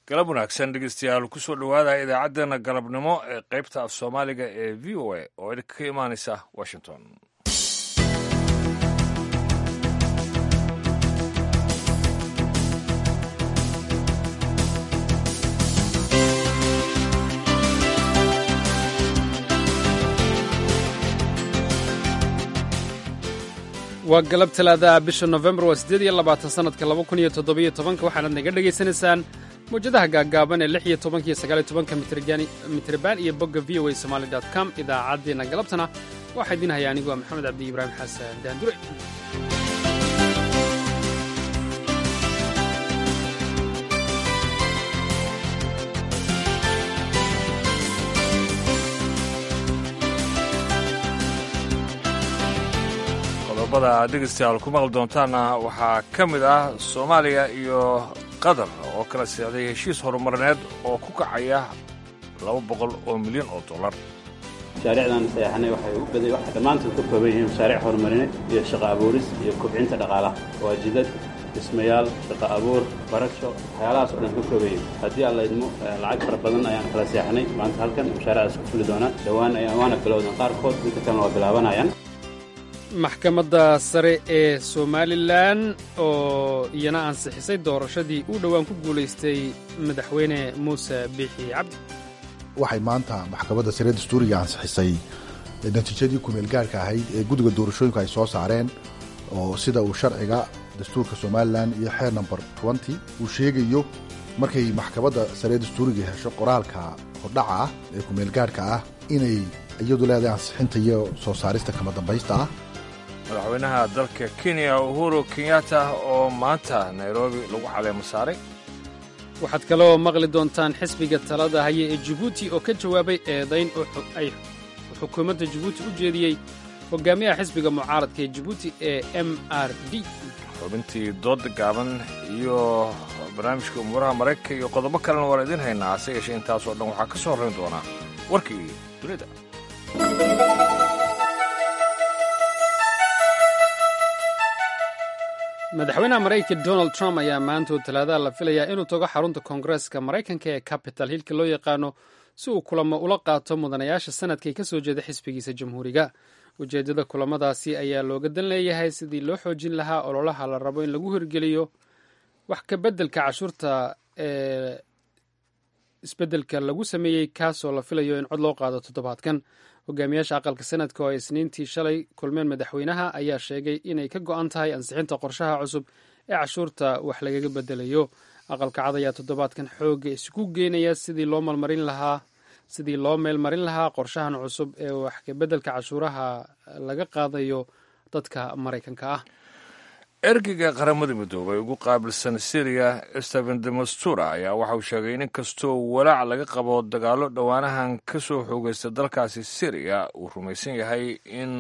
galab wanaagsan dhegeystayaal kusoo dhowaada idaacaddeenna galabnimo ee qaybta af soomaaliga ee v o a oo idinka ka imaanaysa washington waa galab talaadaha bisha nofembar waa siddeed iyo labaatan sannadka laba kun iyo toddobiyo tobanka waxaanaad naga dhegaysanaysaan mawjadaha gaaggaaban ee lix iyo tobanka iyo sagaal iyo tobanka mitrban iyo bogga v o a somaali dot com idaacaddeenna galabtana waxaa idiin haya anigu waa maxamed cabdi ibraahim xasan daandure qodobada aad dhegeystayaal ku maqli doontaanna waxaa ka mid ah soomaaliya iyo qatar oo kala seexday heshiis horumarineed oo ku kacaya laba boqol oo milyan oo dollar mashaariicdan sayaxanay waxay u baday waxay dhammaantood ka kooban yihiin mashaariic horumarineed iyo shaqo abuuris iyo kobcinta dhaqaalaha waa jidad dhismayaal shaqo abuur barasho waxyaalahaas oo dhan ka kooban yihiin haddii alla idmo lacag fara badan ayaan kala seexanay maanta halkan mashaariicdaas ku fuli doonaan dhowaan waana bilowdan qaarkood inta kalena waa bilaabanayaan maxkamadda sare ee somalilan oo iyana ansixisay doorashadii uu dhowaan ku guulaystay madaxweyne muuse biixi cabdi waxay maanta maxkamadda sare dastuuriga ansixisay natiijadii kumeel gaarhka ahayd ee guddiga doorashooyinku ay soo saareen oo sida uu sharciga dastuurka somalilan iyo xeer number nty uu sheegayo markay maxkamadda sare dastuuriga hesho qoraalka hordhaca ah ee kumeel gaarhka ah inay iyadu leedahay ansixinta iyo soo saarista kama dambaysta ah madaxweynaha dalka kenya uhuru kenyatta oo maanta nairobi lagu caleemo saaray waxaad kaloo maqli doontaan xisbiga talada haya ee jibuuti oo ka jawaabay eedayn ay xukuumadda jibuuti u jeediyey hogaamiyaha xisbiga mucaaradka ee jibuuti ee m r d xubintii dooda gaaban iyo barnaamijka umuuraha maraykanka iyo qodobo kalena waan idiin haynaa hase yeeshee intaasoo dhan waxaa ka soo horrayn doonaa warkii dunida madaxweynaha maraykanka donald trump ayaa maantood talaadaha la filayaa inuu tago xarunta koongareeska maraykanka ee capital hilka loo yaqaano si uu kulamo ula qaato mudanayaasha sanadka ee ka soo jeeda xisbigiisa jamhuuriga ujeeddada kulamadaasi ayaa looga dan leeyahay sidii loo xoojin lahaa ololaha la rabo in lagu hirgeliyo wax ka beddelka cashuurta ee isbeddelka lagu sameeyey kaasoo la filayo in cod loo qaado toddobaadkan hogaamiyaasha aqalka sanadka oo ay isniintii shalay kulmeen madaxweynaha ayaa sheegay inay ka go'an tahay ansixinta qorshaha cusub ee cashuurta wax lagaga bedelayo aqalka cad ayaa toddobaadkan xoogga isugu geynaya sidii loo malmarin lahaa sidii loo meelmarin lahaa qorshahan cusub ee wax kabeddelka cashuuraha laga qaadayo dadka maraykanka ah ergeyga qaramada midoobay ugu qaabilsan syriya steven demastura ayaa waxa uu sheegay in inkastoo walaac laga qabo dagaallo dhowaanahan ka soo xoogaysta dalkaasi syriya uu rumaysan yahay in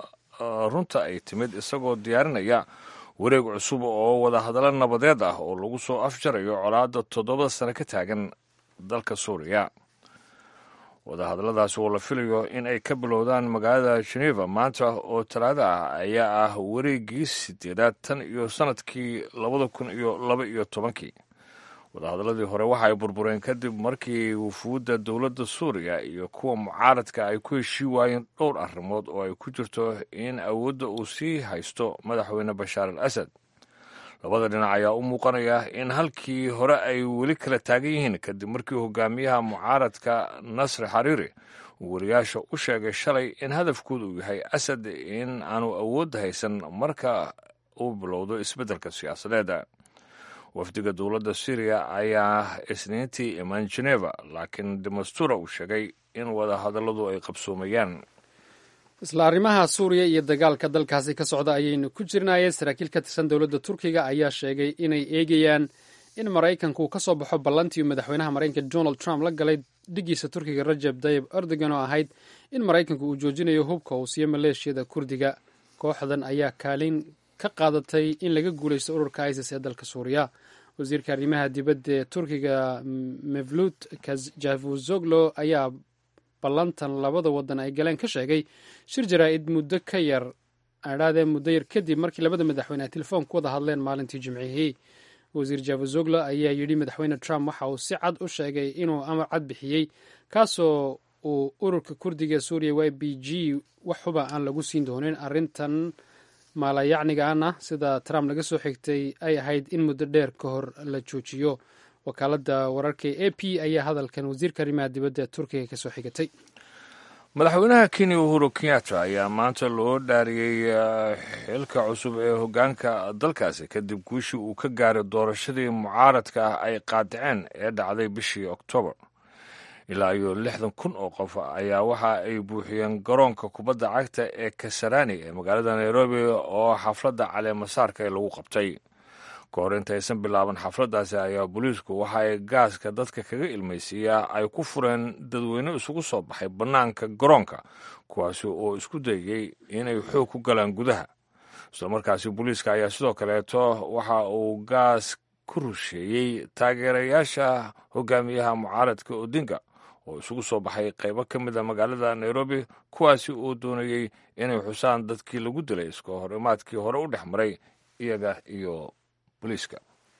runta ay timid isagoo diyaarinaya wareeg cusub oo wadahadallo nabadeed ah oo lagu soo afjarayo colaadda toddobada sano ka taagan dalka suuriya wadahadalladaasi oo la filayo in ay ka bilowdaan magaalada geneva maanta oo talaada ah ayaa ah wareeggii sideedaad tan iyo sannadkii labada kun iyo laba iyo tobankii wadahadalladii hore waxa ay burbureen kadib markii wufuudda dowladda suuriya iyo kuwa mucaaradka ay ku heshii waayeen dhowr arrimood oo ay ku jirto in awoodda uu sii haysto madaxweyne bashaar al asad labada dhinac ayaa u muuqanaya in halkii hore ay weli kala taagan yihiin kadib markii hogaamiyaha mucaaradka nasri xariiri uu wariyaasha u sheegay shalay in hadafkooda uu yahay asad in aanu awoodda haysan marka uu bilowdo isbeddelka siyaasadeeda wafdiga dowladda syriya ayaa isniintii imaan geneva laakiin demastura uu sheegay in wadahadalladu ay qabsoomayaan isla arrimaha suuriya iyo dagaalka dalkaasi ka socda ayaynu ku jirnaayeen saraakiil ka tirsan dowladda turkiga ayaa sheegay inay eegayaan in maraykanku ka soo baxo ballantii madaxweynaha maraykanka donald trump la galay dhigiisa turkiga rajab tayib erdogan oo ahayd in maraykanku uu joojinayo hubka uu siiyo maleeshiyada kurdiga kooxdan ayaa kaalin ka qaadatay in laga guulaysto ururka isis ee dalka suuriya wasiirka arrimaha dibadda ee turkiga mevlut kajavuzoglo ayaa ballantan labada wadan ay galeen ka sheegay shir jaraa'id muddo ka yar adhaadee muddo yar kadib markii labada madaxweyne ay telefoon ku wada hadleen maalintii jimcihii wasiir javazogla ayaa yidhi madaxweyne trump waxa uu si cad u sheegay inuu amar cad bixiyey kaasoo uu ururka kurdiga suuriya y b g wax huba aan lagu siin doonin arrintan maalayacnigaana sida trump laga soo xigtay ay ahayd in muddo dheer ka hor la joojiyo wakaaladda wararka a p ayaa hadalkan wasiirka arrimaha dibadda turkiga kasoo xigatay madaxweynaha kenya uhuru kenyatta ayaa maanta loo dhaariyey xilka cusub ee hoggaanka dalkaasi kadib guushii uu ka gaaray doorashadii mucaaradka ah ay qaadaceen ee dhacday bishii oktoobar ilaa iyo lixdan kun oo qof ayaa waxa ay buuxiyeen garoonka kubadda cagta ee kasarani ee magaalada nairobi oo xafladda caleemasaarka lagu qabtay ka hor intaysan bilaaban xafladdaasi ayaa booliisku waxa ay gaaska dadka kaga ilmaysiiyaa ay ku fureen dadweyne isugu soo baxay bannaanka garoonka kuwaasi oo isku dayey inay xoog ku galaan gudaha islamarkaasi booliiska ayaa sidoo kaleeto waxa uu gaas ku rusheeyey taageerayaasha hogaamiyaha mucaaradka odinga oo isugu soo baxay qaybo ka mid a magaalada nairobi kuwaasi oo doonayey inay xusaan dadkii lagu dilay iska horimaadkii hore u dhex maray iyaga iyo booliiska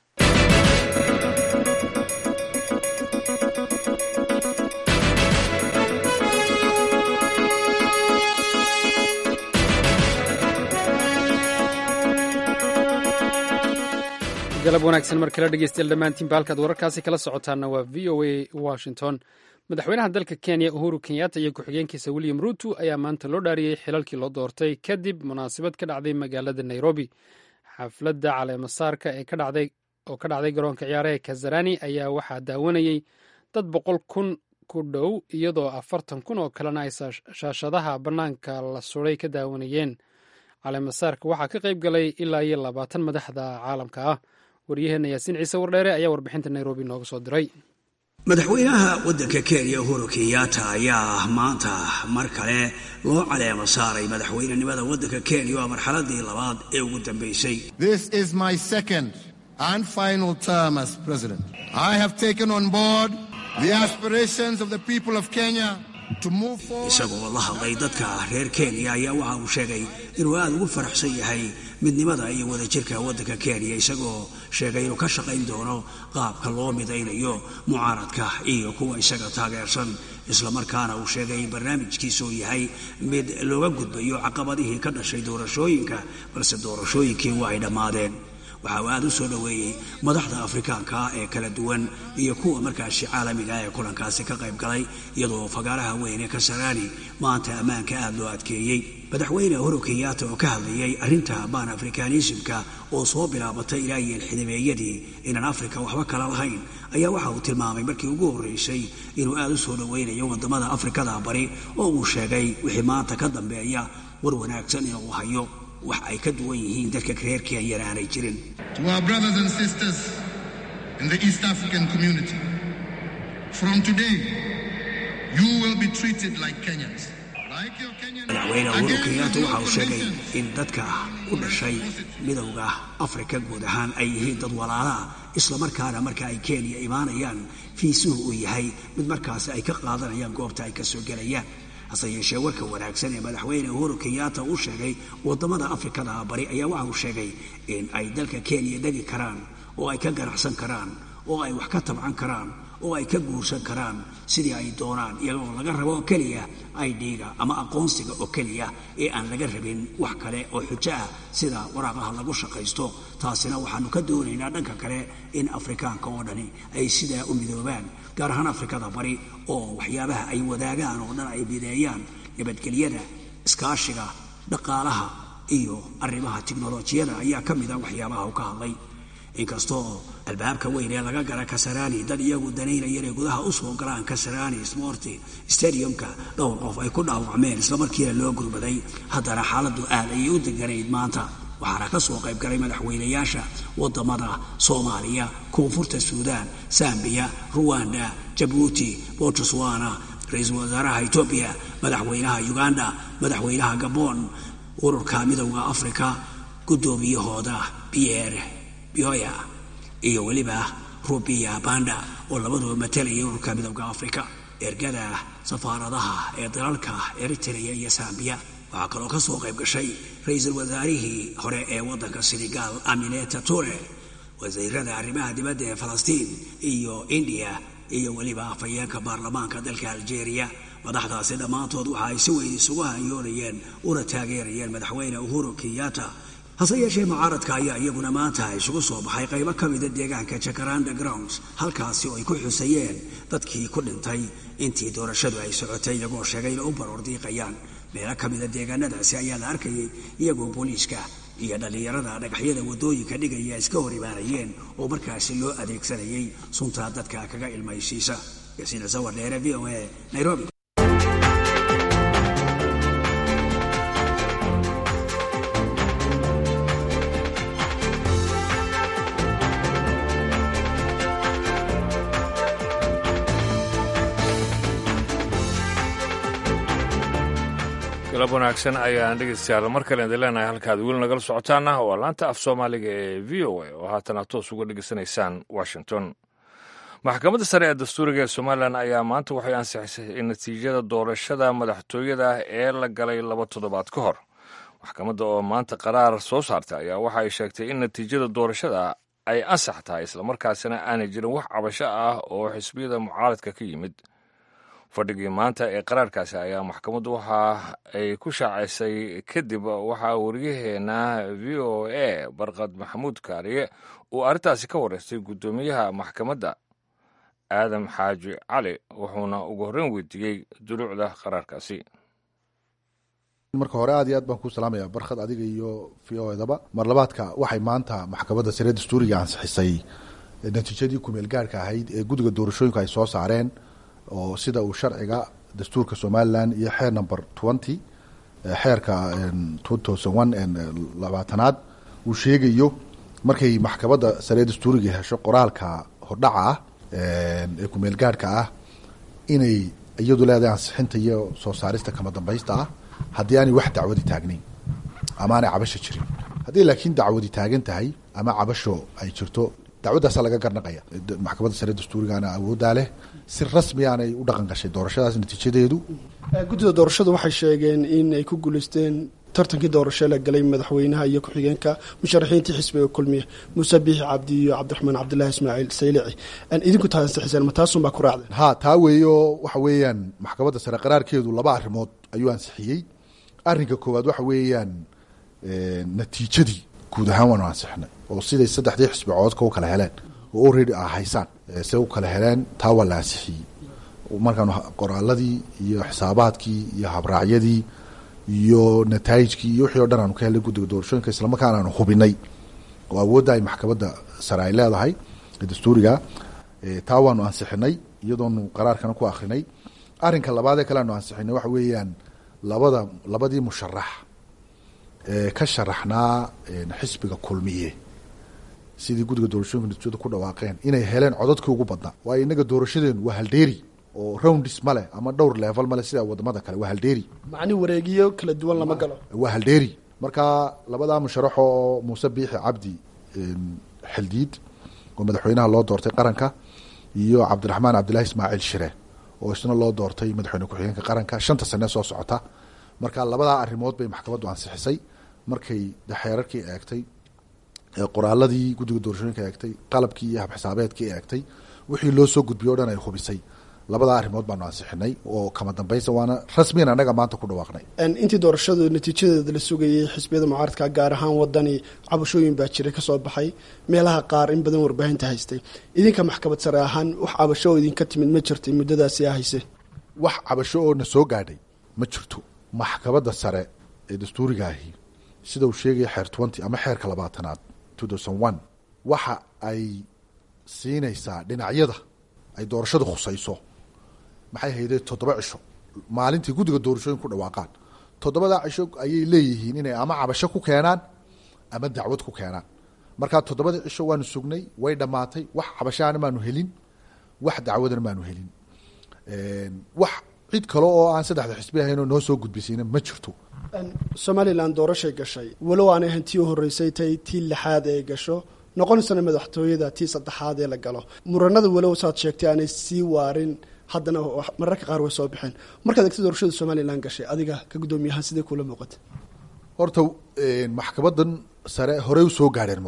galab wanaagsan mar kale dhegeystayaal dhammaantiinba halkaad wararkaasi kala socotaana waa v o a washington madaxweynaha dalka kenya uhuru kenyatta iyo ku-xigeenkiisa william ruutu ayaa maanta loo dhaariyey xilalkii loo doortay kadib munaasabad ka dhacday magaalada nairobi xafladda caleemasaarka ee oo ka dhacday garoonka ciyaaraha kazarani ayaa waxaa daawanayey dad boqol kun ku dhow iyadoo afartan kun oo kalena ay shaashadaha bannaanka la suray ka daawanayeen caleemasaarka waxaa ka qayb galay ilaa iyo labaatan madaxda caalamka ah waryaheena yaasiin ciise wardheere ayaa warbixinta nairobi nooga soo diray madaxweynaha waddanka kenya uhuru kenyatta ayaa maanta mar kale loo caleemo saaray madaxweynenimada waddanka kenya waa marxaladii labaad ee ugu dambaysay This is my second and final term as president. I have taken on board the aspirations of the people of Kenya to move forward. isagoo la hadlay dadka reer kenya ayaa waxa uu sheegay inuu aada ugu faraxsan yahay midnimada iyo wadajirka waddanka kenya isagoo sheegay inuu ka shaqayn doono qaabka loo midaynayo mucaaradka iyo kuwa isaga taageersan islamarkaana uu sheegay in barnaamijkiisa uu yahay mid looga gudbayo caqabadihii ka dhashay doorashooyinka balse doorashooyinkii waa ay dhammaadeen waxa uu aada u soo dhoweeyey madaxda afrikaanka ee kala duwan iyo kuwa markaasi caalamiga ee kulankaasi ka qayb galay iyadoo fagaaraha weyn ee kasarani maanta ammaanka aada loo adkeeyey madaxweyne uhuru kenyatta oo ka hadlayay arrinta baan afrikanismka oo soo bilaabatay ilaa iyo xidhibeeyadii inaan afrika waxba kala lahayn ayaa waxa uu tilmaamay markii ugu horreysay inuu aada u soo dhoweynayo wadamada afrikada bari oo uu sheegay wixii maanta ka dambeeya war wanaagsan inuu hayo wax ay ka duwan yihiin dadka reer kenyana aanay jirin To our brothers and sisters in the East African community, from today, you will be treated like Kenyans. Like your Kenyan madaxweyne uhuru Again, kenyatta with waxa your uu sheegay conditions. in dadka u dhashay midowda afrika guud ahaan ay yihiin dad walaalaha islamarkaana marka ay kenya imaanayaan fiisuhu uu yahay mid markaasi ay ka qaadanayaan goobta ay ka soo gelayaan hase yeeshee warka wanaagsan ee madaxweyne uhuru kenyatta uu sheegay wadamada afrikada bari ayaa waxa uu sheegay in ay dalka kenya dhegi karaan oo ay ka ganacsan karaan oo ay wax ka tabcan karaan oo ay ka guursan karaan sidii ay doonaan iyagoo laga rabo oo keliya idga ama aqoonsiga oo keliya ee aan laga rabin wax kale oo xujo ah sida waraaqaha lagu shaqaysto taasina waxaanu ka doonaynaa dhanka kale in afrikaanka oo dhani ay sidaa u midoobaan gaar ahaan afrikada bari oo waxyaabaha ay wadaagaan oo dhan ay mideeyaan nabadgelyada iskaashiga dhaqaalaha iyo arrimaha tiknolojiyada ayaa ka mida waxyaabaha uu ka hadlay inkastoo albaabka weyn ee laga gala kasarani dad iyagu danaynaya inay gudaha u soo galaan kasarani sporti stadiumka dhowr qof ay ku dhaawacmeen islamarkiina loo gurmaday haddana xaaladdu aad ayay u deganayd maanta waxaana ka soo qayb galay madaxweynayaasha wadamada soomaaliya koonfurta suudaan sambiya ruwanda jabuuti botswana ra-iisul wasaaraha etoobiya madaxweynaha uganda madaxweynaha gabon ururka midowda afrika guddoomiyahooda pierre bioya iyo weliba rubiya banda oo labaduba matalayay ururka midowda afrika ergada safaaradaha ee dalalka eritrea iyo sambiya waxaa kaloo ka soo qayb gashay ra-iisul wasaarihii hore ee waddanka senegal amineta ture wasiirada arrimaha dibadda ee falastiin iyo indiya iyo weliba afhayeenka baarlamaanka dalka aljeeriya madaxdaasi dhammaantood waxa ay si weyn isugu hanyoonayeen una taageerayeen madaxweyne uhuru kenyatta hase yeeshee mucaaradka ayaa iyaguna maanta isugu soo baxay qaybo ka mida deegaanka jacaranda grounds halkaasi oo ay ku xusayeen dadkii ku dhintay intii doorashadu ay socotay iyagoo sheegay inay u baroordiiqayaan meelo ka mida deegaanadaasi ayaa la arkayay iyagoo booliiska iyo dhallinyarada dhagaxyada waddooyinka dhigaya iska hor imaanayeen oo markaasi loo adeegsanayay suntaa dadka kaga ilmaysiisa yasiina sawar dheere v o a nairobi galab wanaagsan ayaan dhegeystayaal mar kale idin leenahay halkaad weli nagala socotaana waa laanta af soomaaliga ee v o a oo haatana toos uga dhegeysanaysaan washington maxkamadda sare ee dastuuriga ee somalilan ayaa maanta waxay ansixisay in natiijada doorashada madaxtooyada ee la galay laba toddobaad ka hor maxkamadda oo maanta qaraar soo saartay ayaa waxa ay sheegtay in natiijada doorashada ay ansax tahay islamarkaasina aanay jirin wax cabasho ah oo xisbiyada mucaaradka ka yimid fadhigii maanta ee qaraarkaasi ayaa maxkamaddu waxa ay ku shaacaysay kadib waxaa wariyaheena v o a barkad maxamuud kaariye uu arrintaasi ka wareystay guddoomiyaha maxkamadda aadam xaaji cali wuxuuna ugu horreyn weydiiyey duluucda qaraarkaasi marka hore aad iyo aad baan kuu salaamaya barkhad adiga iyo v o edaba mar labaadka waxay maanta maxkamadda sare dastuuriga ansixisay natiijadii kumeel gaarhka ahayd ee guddiga doorashooyinku ay soo saareen oo sida uu sharciga dastuurka somalilan iyo xeer number twenty xeerka two thousand one labaatanaad uu sheegayo markay maxkamadda sare dastuuriga hesho qoraalka hordhaca ah ee kumeel gaarhka ah inay iyadu leedahay ansixinta iyo soo saarista kama dambaysta ah haddii aanay wax dacwadi taagnayn ama aanay cabasho jirin haddii laakiin dacwadi taagan tahay ama cabasho ay jirto dacwaddaasa laga garnaqaya maxkamadda sare dastuurigaana awooddaa leh si rasmi aanay u dhaqan gashay doorashadaas natiijadeedu guddida doorashadu waxay sheegeen in ay ku guuleysteen tartankii doorasho la galay madaxweynaha iyo ku-xigeenka musharaxiintii xisbiga kulmiya muuse biixi cabdi iyo cabdiraxmaan cabdillaahi ismaaciil saylici idinku taa ansixiseen ma taasun baa ku raacdeen ha taa weeyo waxa weeyaan maxkamadda sare qaraarkeedu laba arrimood ayuu ansixiyey arrinka koowaad waxa weeyaan natiijadii guud ahaan waanu ansixinay oo siday saddexdii xisbi coodka u kala heleen oo already a haysaan se u kala heleen taa waa la ansixiyey markaanu qoraaladii iyo xisaabaadkii iyo habraacyadii iyo nataayijkii iyo wixii o dhan aanu ka helnay guddiga doorashooyinka islamarkaana aanu hubinay oo awoodda ay maxkamadda sare ay leedahay dastuuriga taa waanu ansixinay iyadoonu qaraarkana ku akrinay arrinka labaadee kale aanu ansixinay waxa weeyaan labada labadii musharax ee ka sharaxnaa xisbiga kulmiye sidii guddiga doorashooyinka natiijada ku dhawaaqeen inay heleen codadkii ugu badnaa waayo inaga doorashadeenu waa haldheeri oo roundis male ama dhowr level male sida wadamada kale waa haldheeri macni wareegiyo kala duwan lama galo waa haldheeri marka labadaa musharax oo muuse biixi cabdi xildiid oo madaxweynaha loo doortay qaranka iyo cabdiraxmaan cabdillahi ismaaciil shire oo isna loo doortay madaxweyne ku-xigeenka qaranka shanta sane soo socota marka labadaa arrimood bay maxkamaddu ansixisay markay xeerarkii eegtay qoraaladii guddiga doorashooyinka eegtay qalabkii iyo habxisaabeedkii eegtay wixii loo soo gudbiyey o dhan ay hubisay labadaa arrimood baanu ansixinay oo kama dambaysa waana rasmiyan annaga maanta ku dhawaaqnay intii doorashadu natiijadeeda la sugayay xisbiyada mucaaradka gaar ahaan wadani cabashooyin baa jiray kasoo baxay meelaha qaar in badan warbaahinta haystay idinka maxkamad sare ahaan wax cabasho oo idinka timid ma jirtay muddadaasi a hayse wax cabasho oo na soo gaadhay ma jirto maxkamadda sare ee dastuuriga ahi sida uu sheegaya xeer twenty ama xeerka labaatanaad two thousand one waxa ay siinaysaa dhinacyada ay doorashada khusayso maxay haydee toddoba cisho maalintii guddiga doorashooyin ku dhawaaqaan toddobadaa cisho ayay leeyihiin inay ama cabasho ku keenaan ama dacwad ku keenaan markaa toddobada cisho waanu sugnay way dhammaatay wax cabashaana maanu helin wax dacwadana maanu helin wax cid kale oo aan saddexda xisbi ahaynoo noo soo gudbisiina ma jirto somalilan doorashay gashay walow aanay ahayn tii u horreysay tay tii lixaad ee gasho noqonaysana madaxtooyada tii saddexaad ee la galo muranada walow saad sheegtay aanay sii waarin haddana mararka qaar way soo baxeen markaad egta doorashada somalilan gashay adiga ka guddoomiyahaan sidee kuula muuqata horta maxkamadan sare horey usoo gaadheen murano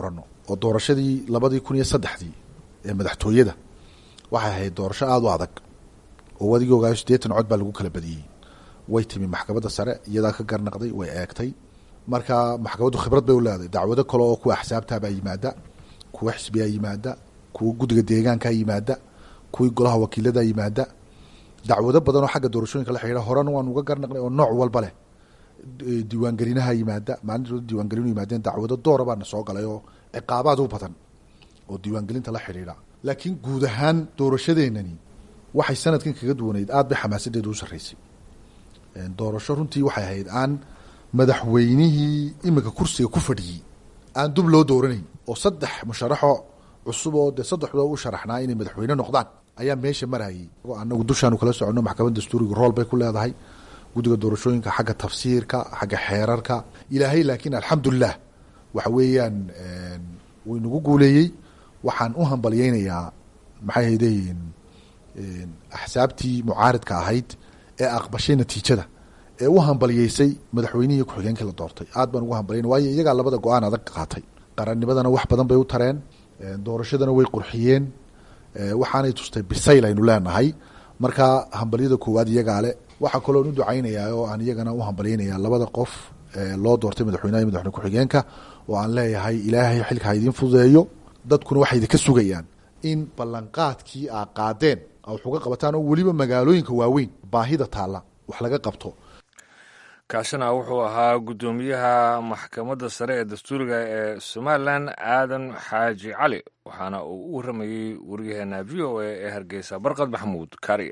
oo doorashadii labadii kun iyo saddexdii ee madaxtooyada waxay ahayd doorasho aada u adag oo wadigii ogaayo siddeetan cod baa lagu kala badiyey way timi maxkamadda sare iyadaa ka garnaqday way eegtay marka maxkamaddu khibrad bay u leedahay dacwado kale oo kuwa axsaabtabaa yimaada kuwa xisbiyaa yimaada kuwa guddiga deegaankaa yimaada kuwii golaha wakiiladaa yimaada dacwado badan oo xagga doorashooyinka la xidhiira horena waan uga garnaqnay oo nooc walba leh diiwaangelinaha yimaada maalintood diiwaangelinu yimaadeen dacwado doora baana soo galay oo ciqaabaad u badan oo diiwaangelinta la xidhiidha laakiin guud ahaan doorashadeenani waxay sanadkan kaga duwanayd aada bay xamaasadeedu u sarreysay doorasho runtii waxay ahayd aan madaxweynihii iminka kursiga ku fadhiyey aan dub loo dooranayn oo saddex musharaxo cusub oo dee saddexdoo u sharaxnaa inay madaxweyne noqdaan ayaa meesha marayay anagu dushaanu kala soconno maxkamadda dastuuriga rool bay ku leedahay guddiga doorashooyinka xagga tafsiirka xagga xeerarka ilaahay laakiin alxamdulilah waxa weeyaan wuu inagu guuleeyey waxaan u hambalyeynayaa maxay haydeyiin axsaabtii mucaaridka ahayd ee aqbashay natiijada ee u hambalyeysay madaxweynihii ku-xigeenkii la doortay aad baan ugu hambalyeyna waayo iyagaa labada go-aan adag qaatay qarannimadana wax badan bay u tareen doorashadana way qurxiyeen waxaanay tustay bisayl aynu leenahay marka hambalyada koowaad iyagaa le waxaa kaloon u ducaynayaa oo aan iyagana u hambalyeynayaa labada qof loo doortay madaxweynaha iyo madaxweyne ku-xigeenka oo aan leeyahay ilaahay xilka ha idiin fududeeyo dadkuna waxay idinka sugayaan in ballanqaadkii aa qaadeen wax uga qabataan oo weliba magaalooyinka waaweyn baahida taalla wax laga qabto kaasina wuxuu ahaa guddoomiyaha maxkamadda sare ee dastuuriga ee somalilan aadan xaaji cali waxaana uu u waramayey waryaheena v o a ee hargeysa barqad maxamuud kaari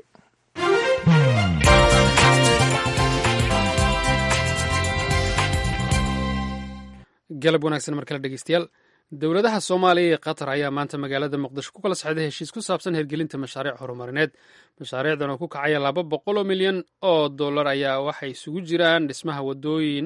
galab wanaagsan mar kale dhegeystayaal dowladaha soomaaliya iyo qatar ayaa maanta magaalada muqdisho ku kala socday heshiis ku saabsan hirgelinta mashaariic horumarineed mashaariicdan oo ku kacaya laba boqol oo milyan oo dollar ayaa waxay isugu jiraan dhismaha wadooyin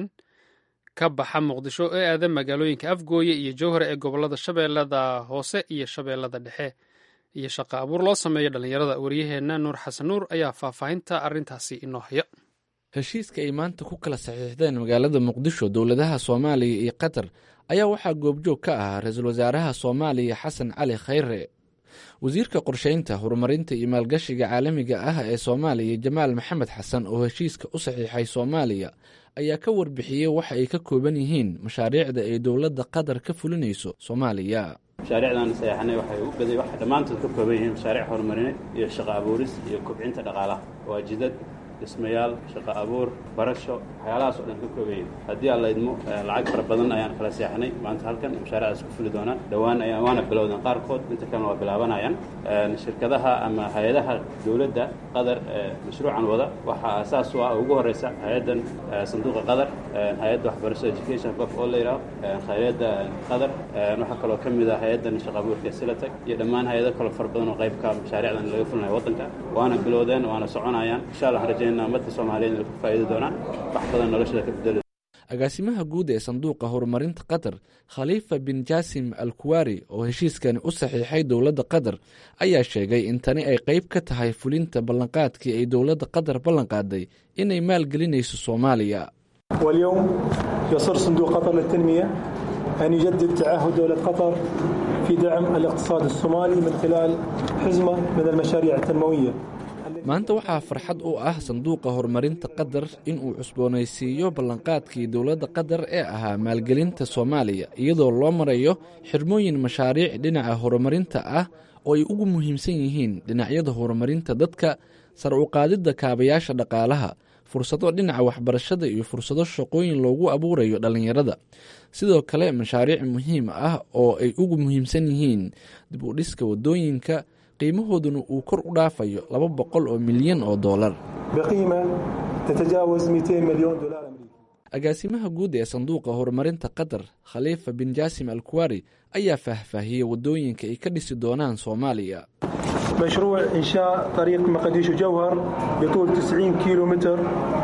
ka baxa muqdisho ee aada magaalooyinka afgooye iyo jowhar ee gobolada shabeellada hoose iyo shabeellada dhexe iyo shaqo abuur loo sameeyo dhallinyarada waryaheena nuur xasan nuur ayaa faahfaahinta arrintaasi inoo haya heshiiska ay maanta ku kala saxiixdeen magaalada muqdisho dowladaha soomaaliya iyo qatar ayaa waxaa goobjoog ka ahaa ra-iisul wasaaraha soomaaliya xasan cali khayre wasiirka qorsheynta horumarinta iyo maalgashiga caalamiga ah ee soomaaliya jamaal maxamed xasan oo heshiiska u saxiixay soomaaliya ayaa ka warbixiyey waxa ay ka kooban yihiin mashaariicda ay dowladda qatar ka fulinayso soomaaliya mashaariicdan sayaxanay waxay u baday waxay dhammaantood ka kooban yihiin mashaariic horumarineed iyo shaqo abuuris iyo kobcinta dhaqaalaha waa jidad dhismayaal shaqo abuur barasho waxyaalahaas oo dhan ka koobayin haddii aan la idmo lacag fara badan ayaan kala seexanay maanta halkan mashaariicdaas ku fuli doonaan dhowaan ayaan waana bilowdeen qaarkood inta kalena waa bilaabanayaan shirkadaha ama hay-adaha dowladda qatar ee mashruucan wada waxaa asaas u ah ugu horeysa hay-addan sanduuqa qatar hay-adda waxbarasho education qof oo la yidhaho hay-adda qatar waxaa kaloo ka mid ah hay-addan shaqo abuurka silatag iyo dhammaan hay-ado kaloo fara badan oo qaybka mashaariicdan laga fulinayo waddanka waana bilowdeen waana soconayaan insha allah rajayna ummadda soomaaliyeed inay ku faa'iidi doonaan wax badan noloshada ka bedeli agaasimaha guud ee sanduuqa horumarinta qatar khaliifa bin jaasim al kuwari oo heshiiskani u saxiixay dowladda qatar ayaa sheegay in tani ay qayb ka tahay fulinta ballanqaadkii ay dowladda qatar ballanqaaday inay maalgelinayso soomaaliya واليوم يصر صندوق قطر للتنمية أن يجدد تعهد دولة قطر في دعم الاقتصاد الصومالي من خلال حزمة من المشاريع التنموية maanta waxaa farxad u ah sanduuqa horumarinta qatar inuu cusboonaysiiyo ballanqaadkii dowladda qatar ee ahaa maalgelinta soomaaliya iyadoo loo marayo xirmooyin mashaariic dhinaca horumarinta ah oo ay ugu muhiimsan yihiin dhinacyada horumarinta dadka sar u qaadidda kaabayaasha dhaqaalaha fursado dhinaca waxbarashada iyo fursado shaqooyin loogu abuurayo dhallinyarada sidoo kale mashaariic muhiim ah oo ay ugu muhiimsan yihiin dib u dhiska waddooyinka qiimahooduna uu kor u dhaafayo laba boqol oo milyan oo dollar بقيمة تتجاوز 200 مليون دولار أمريكي agaasimaha guud ee sanduuqa horumarinta qatar khaliifa bin jaasim al kuwari ayaa faahfaahiyey waddooyinka ay ka dhisi doonaan soomaaliya مشروع إنشاء طريق مقديشو جوهر بطول 90 كيلو متر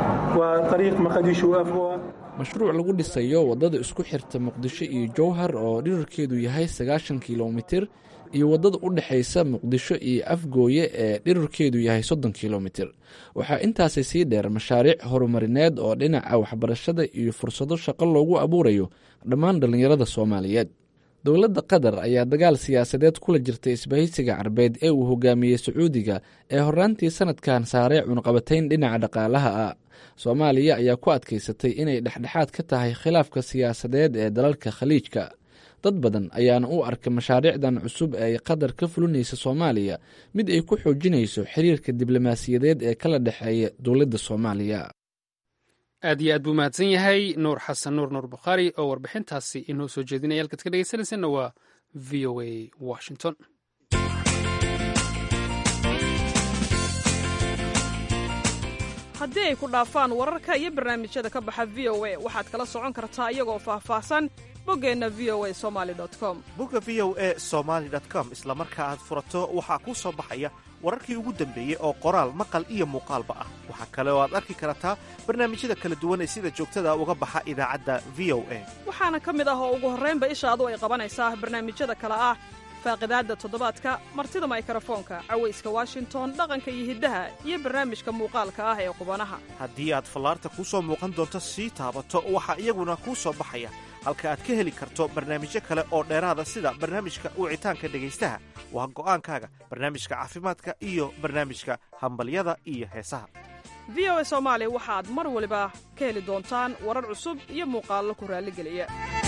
وطريق مقديشو أفوى mashruuc lagu dhisayo waddada isku xirta muqdisho iyo jowhar oo dhirarkeedu yahay sagaashan kilomitir iyo waddada u dhexaysa muqdisho iyo afgooye ee dhirarkeedu yahay soddon kilomitir waxaa intaasi sii dheer mashaariic horumarineed oo dhinaca waxbarashada iyo fursado shaqo loogu abuurayo dhammaan dhallinyarada soomaaliyeed dowladda qatar ayaa dagaal siyaasadeed kula jirtay isbahaysiga carbeed ee uu hogaamiyey sacuudiga ee horraantii sanadkan saaray cunqabatayn dhinaca dhaqaalaha ah soomaaliya ayaa ku adkaysatay inay dhexdhexaad ka tahay khilaafka siyaasadeed ee dalalka khaliijka dad badan ayaana u arkay mashaariicdan cusub ee ay qatar ka fulinaysa soomaaliya mid ay ku xoojinayso xiriirka diblomaasiyadeed ee kala dhexeeya dowladda soomaaliya aad iyo aad buu mahadsan yahay nuur xasan nuur nuur bukhaari oo warbixintaasi inoo soo jeedinaya halkaad ka dhegeysanaysanna waa v o a washington haddii ay ku dhaafaan wararka iyo barnaamijyada ka baxa v o a waxaad kala socon kartaa iyagoo faahfaahsan boggeenna v o a somali com bogga v o a somaali com isla marka aad furato waxaa kuu soo baxaya wararkii ugu dambeeyey oo qoraal maqal iyo muuqaalba ah waxaa kale oo aad arki kartaa barnaamijyada kala duwan ee sida joogtada uga baxa idaacadda v o a waxaana ka mid ah oo ugu horraynba ishaadu ay qabanaysaa barnaamijyada kale ah faaqidaadda toddobaadka martida maykarafoonka cawayska washington dhaqanka iyo hiddaha iyo barnaamijka muuqaalka ah ee qubanaha haddii aad fallaarta kuu soo muuqan doonto sii taabato waxaa iyaguna kuu soo baxaya halka aad ka heli karto barnaamijyo kale oo dheeraada sida barnaamijka wicitaanka dhegaystaha waa go'aankaaga barnaamijka caafimaadka iyo barnaamijka hambalyada iyo heesaha v o a soomaali waxaad mar waliba ka heli doontaan warar cusub iyo muuqaallo ku raalligeliya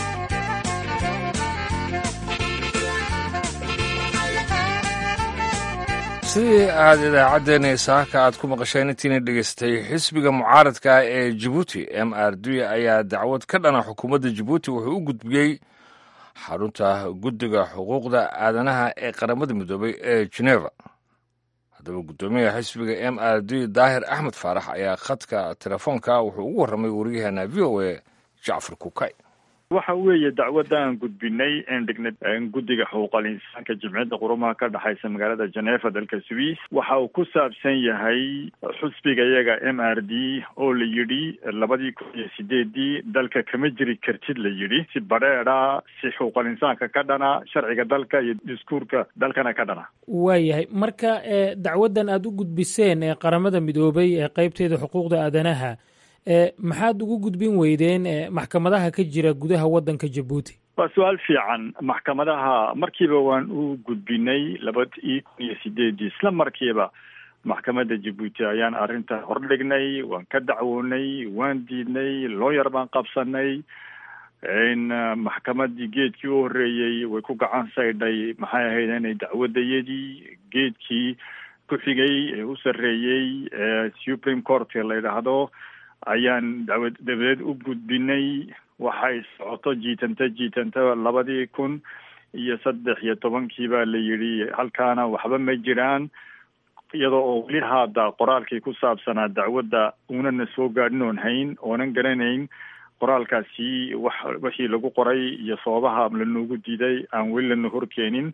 sidii aad idaacaddeenii saaka aad ku maqasheen intiina dhegaystay xisbiga mucaaradka ah ee jibuuti m r d ayaa dacwad ka dhana xukuumadda jibuuti wuxuu u gudbiyey xarunta guddiga xuquuqda aadanaha ee qaramada midoobay ee geneva haddaba guddoomiyaha xisbiga m r d daahir axmed faarax ayaa khadka telefoonka wuxuu ugu warramay waryaheena v o a jacfar kukay waxa weeye dacwadda aan gudbinay een dhignay guddiga xuquuqal insaanka jimciyadda qurumaha ka dhexaysa magaalada geneeva dalka swiss waxa uu ku saabsan yahay xusbiga iyaga m r d oo la yidhi labadii kun iyo sideedii dalka kama jiri kartid la yidhi si badheedha si xuquuqal insaanka ka dhana sharciga dalka iyo diskuurka dalkana ka dhana waayahay marka dacwaddan aada u gudbiseen ee qaramada midoobay ee qeybteeda xuquuqda aadanaha maxaad ugu gudbin weydeen maxkamadaha ka jira gudaha waddanka jabuuti waa su-aal fiican maxkamadaha markiiba waan u gudbinay labadii kun iyo sideedii isla markiiba maxkamadda jabuuti ayaan arrinta hordhignay waan ka dacwoonay waan diidnay looyar baan qabsanay maxkamadii geedkii u horreeyey way ku gacan saydhay maxay ahayd inay dacwadayadii geedkii ku xigay ee u sarreeyey ee supreme court la yidhaahdo ayaan dacwad dabadeed u gudbinay waxay socoto jiitanta jiitanta labadii kun iyo saddex iyo tobankii baa la yidhi halkaana waxba ma jiraan iyadoo oo weli haada qoraalkii ku saabsanaa dacwadda unana soo gaadhin oon hayn oonan garanayn qoraalkaasi wax wixii lagu qoray iyo sababaha lanoogu diiday aan weli lana horkeenin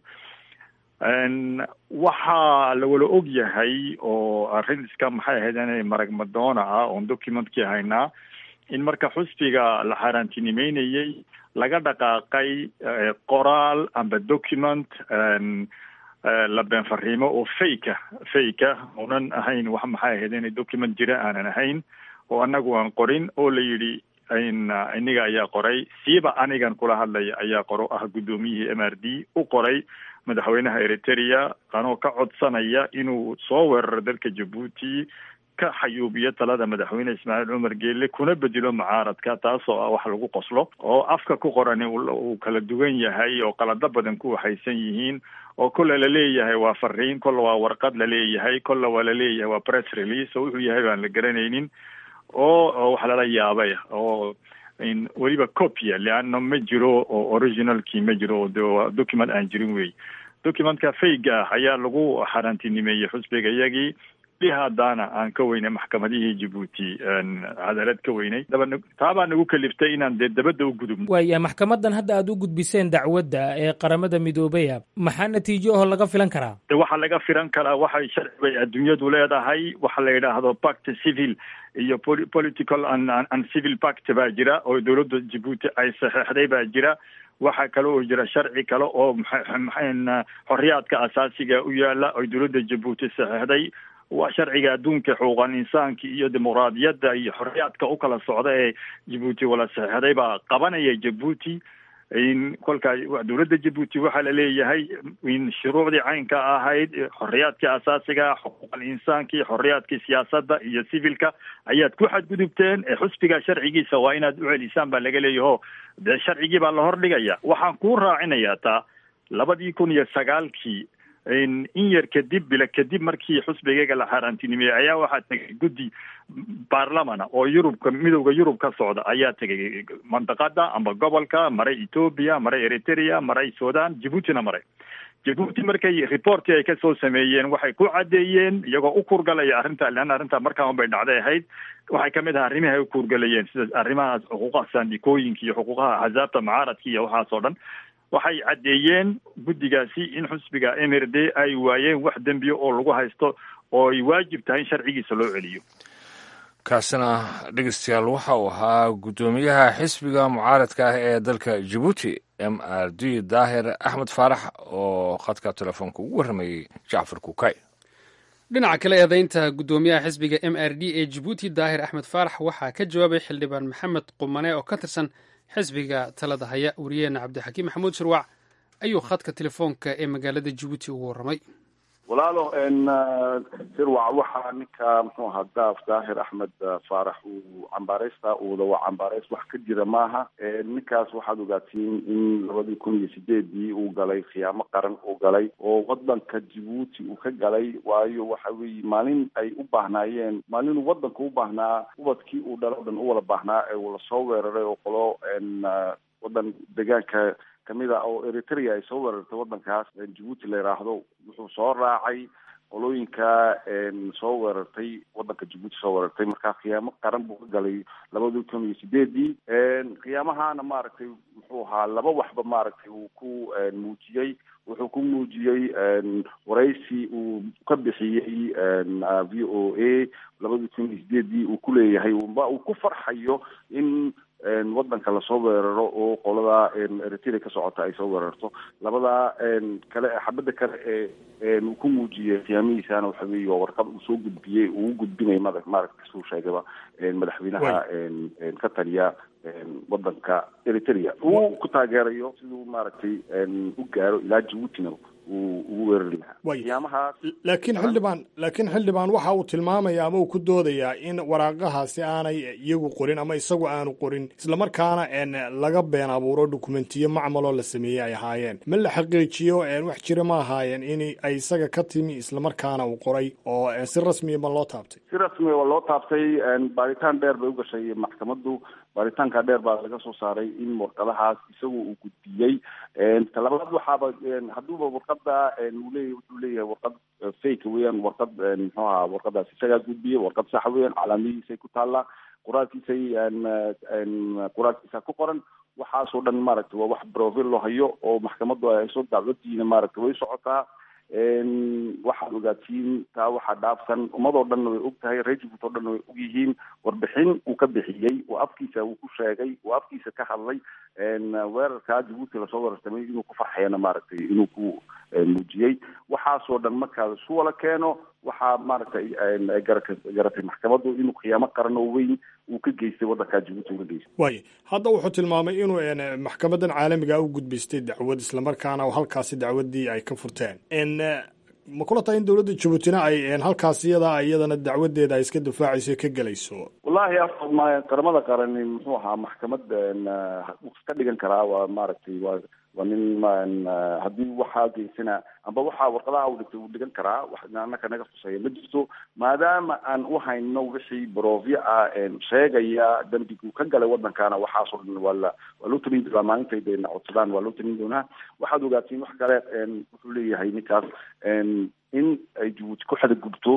waxaa lawala og yahay oo arrin iska maxay ahayd inay marag madoona ah oon documentkii haynaa in marka xusbiga la xaaraantinimeynayey laga dhaqaaqay qoraal amba document la been fariimo oo fake fake oonan ahayn wax maxay ahayd inay document jira aanan ahayn oo annagu aan qorin oo la yidhi iniga ayaa qoray siiba anigan kula hadlaya ayaa qoro ah guddoomiyihii m r d u qoray madaxweynaha eritrea anoo ka codsanaya inuu soo weeraro dalka jabuuti ka xayuubiyo talada madaxweyne ismaaciil cumar geelle kuna bedelo mucaaradka taasoo ah wax lagu qoslo oo afka ku qorani uu kala duwan yahay oo qalado badan ku waxaysan yihiin oo kolle laleeyahay waa fariin kolle waa warqad laleeyahay kolle waa laleeyahay waa press release oo wuxuu yahay baan la garanaynin oo wax lala yaabay oo weliba copia leanna ma jiro oo originalkii ma jiro de document aan jirin wey documentka fayga ah ayaa lagu xaaraantinimeeyey xusbiga iyagii haadaana aan ka weynay maxkamadihii jabuuti cadaalad ka weynay taabaa nagu kaliftay inaan dee dabadda u gudubno waaya maxkamadan hadda aada u gudbiseen dacwadda ee qaramada midoobaya maxaa natiijo aho laga filan karaa de waxaa laga filan karaa waxay sharci bay adduunyadu leedahay waxa la yidhaahdo pact civil iyo political and civil pact baa jira oo dowladda jabuuti ay saxeexday baa jira waxaa kale oo jira sharci kale oo xorriyaadka asaasiga u yaala oo dowladda jabuuti saxeexday waa sharciga adduunka xuquuqal insaanka iyo dimuqraadiyadda iyo xorriyaadka u kala socda ee jabuuti wala saxeexday baa qabanaya jabuuti in kolkaa dowladda jabuuti waxaa la leeyahay in shuruucdii caynka ahayd xorriyaadkii asaasiga xuquuqal insaankii xorriyaadkii siyaasadda iyo civilka ayaad ku xadgudubteen ee xusbiga sharcigiisa waa inaad u celisaan baa laga leeyaho dee sharcigii baa la hordhigaya waxaan kuu raacinayaa taa labadii kun iyo sagaalkii in yar kadib bila kadib markii xusbigayga la xaaraantinimeeyey ayaa waxaa tegay guddi baarlamana oo yurubka midowda yurub ka socda ayaa tegay mandaqada amba gobolka maray ethoobia maray eritrea maray sudan jabuutina maray jabuuti markay reportii ay kasoo sameeyeen waxay ku caddeeyeen iyagoo u kurgalaya arrinta leanna arrinta markaa un bay dhacday ahayd waxay kamid ahaa arrimihi ay u kurgalayeen sida arrimahaas xuquuqaha saandikooyinka iyo xuquuqaha axsaabta mucaaradka iyo waxaas oo dhan waxay caddeeyeen guddigaasi in xusbiga m r d ay waayeen wax dembiya oo lagu haysto oo ay waajib tahay in sharcigiisa loo celiyo kaasina dhegeystayaal waxa uu ahaa guddoomiyaha xisbiga mucaaradka ah ee dalka jabuuti m r d daahir axmed faarax oo khadka telefoonka ugu warramayey jacfar kukay dhinaca kale eedaynta guddoomiyaha xisbiga m r d ee jabuuti daahir axmed faarax waxaa ka jawaabay xildhibaan maxamed qumane oo ka tirsan xisbiga talada haya wariyeena cabdixakiim maxamuud shirwac ayuu khadka telefoonka ee magaalada jabuuti ugu warramay walaalo sirwac waxaa ninka muxuu ahaa daaf daahir axmed faarax uu cambaareysta uuda waa cambaareys wax ka jira maaha ninkaas waxaad ogaatiin in labadii kun iyo sideedii uu galay khiyaamo qaran uu galay oo wadanka jabuuti uu ka galay waayo waxa weeye maalin ay u baahnaayeen maalin uu wadanka u baahnaa ubadkii uu dhalo dhan u wada baahnaa ee uu lasoo weeraray oo qolo wadan deegaanka kamid a oo eritrea ay soo weerartay wadankaas jabuuti la yidhaahdo wuxuu soo raacay qolooyinka soo weerartay wadanka jabuuti soo weerartay markaa khiyaamo qaran buu ka galay labadii kun iyo sideedii khiyaamahana maaragtay muxuu ahaa laba waxba maaragtay uu ku muujiyey wuxuu ku muujiyey waraysi uu ka bixiyey v o a labadii kun iyo sideedii uu ku leeyahay ba uu ku farxayo in wadanka lasoo weeraro oo qolada eritrea ka socota ay soo weerarto labada kale xabada kale ee uu ku muujiyey khiyaamihiisana waxa weeye waa warqad uu soo gudbiyey uu u gudbinay mada maaragta suu sheegaba madaxweynaha ka taliya wadanka eritrea uu ku taageerayo siduu maaragtay u gaaro ilaa jabuutina uu ugu weerari lahaa khiyaamahaas laakiin xildhibaan laakiin xildhibaan waxa uu tilmaamaya ama uu ku doodayaa in waraaqahaasi aanay iyagu qorin ama isagu aanu qorin islamarkaana laga been abuuro dokumentiyo macmaloo la sameeyey ay ahaayeen ma la xaqiijiyo wax jira ma ahaayeen in ay isaga ka timi islamarkaana uu qoray oo si rasmiya ma loo taabtay si rasmiya waa loo taabtay baaritaan dheer bay ugashay maxkamaddu baaritaanka dheer baa laga soo saaray in warqadahaas isagu uu gudbiyey talabaad waxaaba hadduuba warqada uu leeyahy wuxuu leeyahay warqad fake weeyaan warqad muxuu ahaa warqadaas isagaa gudbiyey warqad sax weeyaan calaamadihiisay ku taallaa qoraalkiisay qoraalkiisa ku qoran waxaasoo dhan maaragtay waa wax brofil loo hayo oo maxkamaddu ay hayso dacwadiina maaragtay way socotaa waxaad ogaatiin taa waxaa dhaafsan ummadoo dhanna way og tahay reer jabuut oo dhanna way og yihiin warbixin uu ka bixiyey oo afkiisa uu ku sheegay oo afkiisa ka hadlay weerarkaa jabuuti lasoo weerartamay inuu ku farxayana maaragtay inuu ku muujiyey waxaasoo dhan markaa isu wala keeno waxaa maaragtay garata garatay maxkamaddu inuu khiyaamo qaran oo weyn uu ka geystay wadankaa jabuuti uga geystay waaya hadda wuxuu tilmaamay inuu maxkamadan caalamiga u gudbaystay dacwad islamarkaana halkaasi dacwadii ay ka furteen ma kula tahay in dowladda jabuutina ay halkaas iyada iyadana dacwadeeda ay iska difaacayso ka gelayso wallahi a qaramada qarani muxuu ahaa maxkamad wuu ka dhigan karaa waa maaragtay waa waa nin haddii waxaa geysana amba waxaa warqadaha u dhigtay uu dhigan karaa wax anaka naga khuseeya ma jirto maadaama aan u hayno wixii barofyo ah sheegaya dembiguu ka galay wadankana waxaasoo dhan waa la waa loo talin doonaa maalintay dayna codsadaan waa loo talin doonaa waxaad ogaatiin wax kale wuxuu leeyahay ninkaas in ay jabuuti ku xadagudubto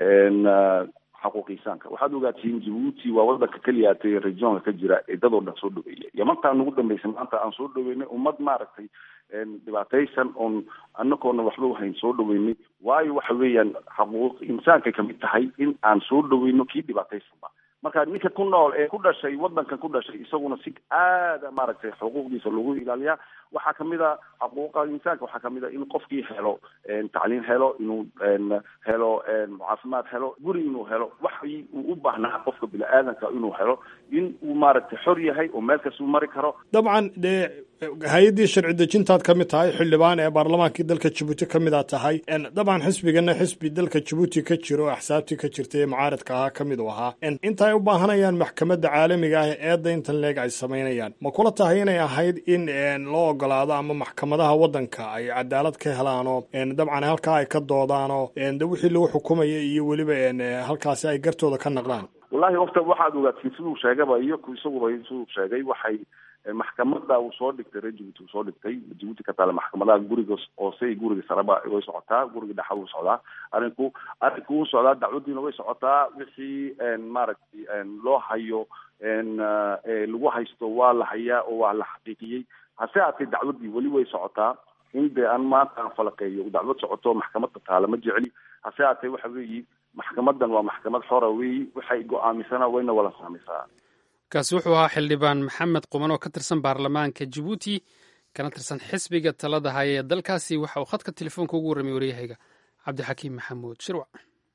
xaquuqiisaanka waxaad ogaatiin jabuuti waa wadanka keliyaatay regionka ka jira ee dadoo dhan soo dhaweeya yamantaa nagu dambeysay maanta aan soo dhaweynay ummad maaragtay dhibaataysan oon anagoona waxba wahayn soo dhaweynay waayo waxa weeyaan xaquuq insaankay kamid tahay in aan soo dhaweyno kii dhibaataysanba marka ninka ku nool ee ku dhashay wadankan ku dhashay isaguna si aada maaragtay xuquuqdiisa lagu ilaaliyaa waxaa kamid a xuquuqa insaanka waxaa kamid a in qofkii helo tacliin helo inuu helo caafimaad helo guri inuu helo waxii uu u baahnaa qofka bini-aadanka inuu helo in uu maaragtay xor yahay oo meel kastuu mari karo dabcan dee hay-addii sharci dejintaad ka mid tahay xildhibaan ee baarlamaankii dalka jabuuti ka mid a tahay dabcan xisbigana xisbi dalka jabuuti ka jiro oo axsaabtii ka jirta ee mucaaradka ahaa ka mid u ahaa inta ay u baahanayaan maxkamadda caalamiga ah ee eedda intan leeg ay samaynayaan ma kula tahay inay ahayd in loo ogolaado ama maxkamadaha waddanka ay cadaalad ka helaanoo dabcan halkaa ay ka doodaanoo de wixii lagu xukumaya iyo weliba halkaasi ay gartooda ka naqdaan wallahi horta waxaad ogaatiin siduu sheegaba iyo isaguba siduu sheegay waxay maxkamada uu soo dhigtay reer jabuuti uu soo dhigtay jabuuti ka taala maxkamadaha guriga hoose iyo guriga sareba way socotaa guriga dhexa wuu socdaa arinku arinku wuu socdaa dacwadiina way socotaa wixii maaragtay loo hayo lagu haysto waa la hayaa oo waa la xaqiiqiyey hase haatee dacwadii weli way socotaa in dee aan maanta aan falaqeeyo dacwad socoto maxkamada taala ma jecli hase haatee waxa weeyi maxkamadan waa maxkamad xora weeyi waxay go-aamisana wayna wala saameysaa kaasi wuxuu ahaa xildhibaan maxamed quman oo ka tirsan baarlamaanka jabuuti kana tirsan xisbiga talada haya ee dalkaasi waxa uu khadka telefoonka ugu warramay waryahayga cabdixakiim maxamuud shirwac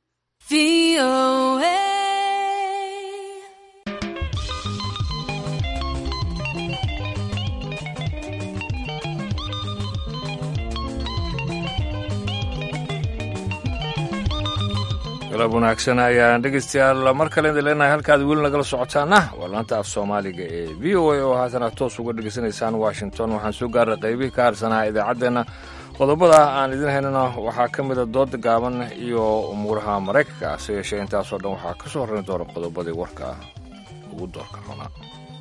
galab wanaagsan ayaan dhegeystayaal mar kale idin leenahay halkaad weli nagala socotaana waa laanta af soomaaliga ee v o a oo haatana toos uga dhegeysanaysaan washington waxaan soo gaaray qaybihii ka harsanaa idaacaddeenna qodobada aan idin haynana waxaa ka mida dooda gaaban iyo umuuraha maraykanka hase yeeshee intaasoo dhan waxaa ka soo horrayn doona qodobadii warka ugu doorka roonaa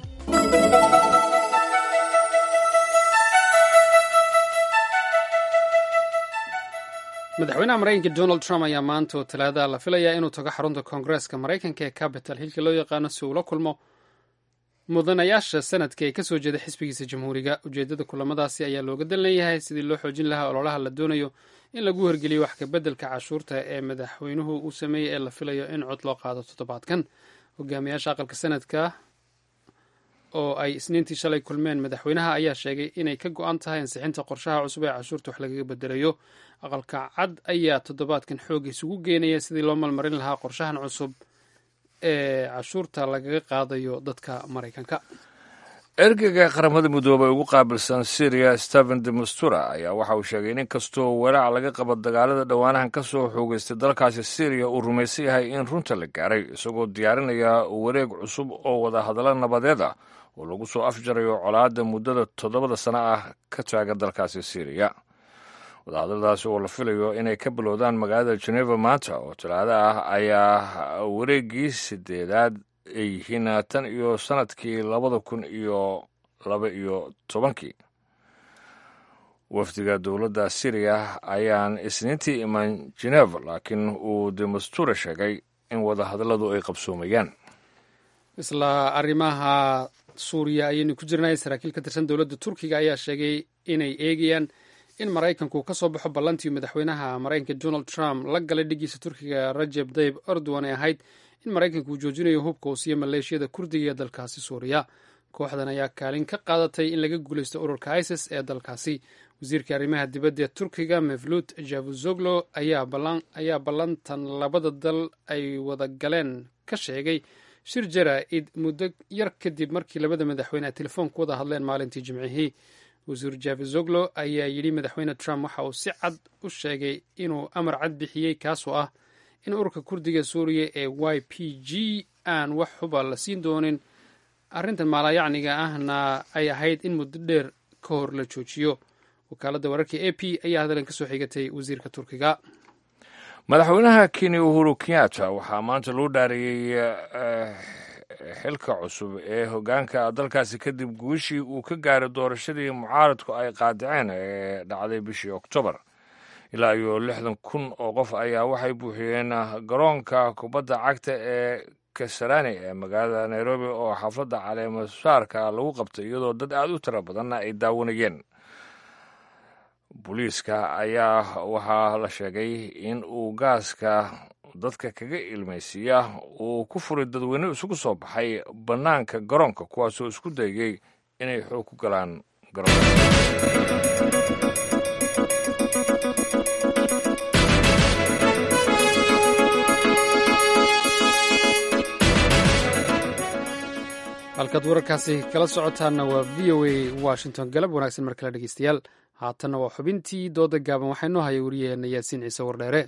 madaxweynaha maraykanka donald trump ayaa maanta oo talaada la filayaa inuu tago xarunta koongareeska maraykanka ee capital hilka loo yaqaano si uu la kulmo mudanayaasha sanadka ee kasoo jeeda xisbigiisa jamhuuriga ujeedada kulamadaasi ayaa looga dan leeyahay sidii loo xoojin lahaa ololaha la doonayo in lagu horgeliyo wax kabeddelka cashuurta ee madaxweynuhu uu sameeyey ee la filayo in cod loo qaado toddobaadkan hogaamiyaasha aqalka sanadka oo ay isniintii shalay kulmeen madaxweynaha ayaa sheegay inay ka go-an tahay ansixinta qorshaha cusub ee cashuurta wax lagaga bedelayo aqalka cad ayaa toddobaadkan xooga isugu geenaya sidii loo malmarin lahaa qorshahan cusub ee cashuurta lagaga qaadayo dadka maraykanka ergeyga qaramada midoobay ugu qaabilsan syriya stephen de mastura ayaa waxa uu sheegay in inkastoo walaac laga qabo dagaalada dhowaanahan ka soo xoogeystay dalkaasi syriya uu rumaysan yahay in runta la gaaray isagoo diyaarinaya wareeg cusub oo wadahadallo nabadeed ah oo lagu soo afjarayo colaadda muddada toddobada sano ah ka taaga dalkaasi syriya wadahadaladaasi oo la filayo inay ka bilowdaan magaalada geneva maanta oo talaado ah ayaa wareeggii sideedaad ay yihiin tan iyo sanadkii labada kun iyo laba iyo tobankii wafdiga dowladda syriya ayaan isniintii iman geneva laakiin uu demastura sheegay in wadahadalladu ay qabsoomayaan isla arrimaha suuriya ayaynu ku jirnay saraakiil ka tirsan dowladda turkiga ayaa sheegay inay eegayaan in maraykanku ka soo baxo ballantii madaxweynaha maraykanka donald trump la galay dhigiisa turkiga rajeb tayib erdogan ee ahayd in maraykanku uu joojinayo hubka uu siiyo maleeshiyada kurdiga ee dalkaasi suuriya kooxdan ayaa kaalin ka qaadatay in laga guulaysto ururka isis ee dalkaasi wasiirka arrimaha dibadda ee turkiga mevlut javuzoglo ayaa ballantan labada dal ay wada galeen ka sheegay shir jara-id muddo yar kadib markii labada madaxweyne ay telefoonku wada hadleen maalintii jimcihii wasiir javizoglo ayaa yidhi madaxweyne trump waxa uu si cad u sheegay inuu amar cad bixiyey kaasoo ah in ururka kurdiga suuriya ee y p g aan wax xuba la siin doonin arrintan maalayacniga ahna ay ahayd in muddo dheer ka hor la joojiyo wakaaladda wararka a p ayaa hadalkan ka soo xigatay wasiirka turkiga madaxweynaha kenya uhuru kenyatta waxaa maanta loo dhaariyey xilka cusub ee hoggaanka dalkaasi kadib guushii uu ka gaaray doorashadii mucaaradku ay qaadiceen ee dhacday bishii oktoobar ilaa iyo lixdan kun oo qof ayaa waxay buuxiyeen garoonka kubadda cagta ee kasarani ee magaalada nairobi oo xafladda caleemasaarka lagu qabtay iyadoo dad aada u tiro badanna ay daawanayeen booliiska ayaa waxaa la sheegay in uu gaaska dadka kaga ilmaysiiya uu ku furay dadweyne isugu soo baxay bannaanka garoonka kuwaasoo isku dayay inay xoog ku galaan halkaad wararkaasi kala socotaanna waa v o a washington galab wanaagsan mar kale dhegeystayaal haatanna waa xubintii dooda gaaban waxaa inoo haya wariyaheenna yaasiin ciise wardheere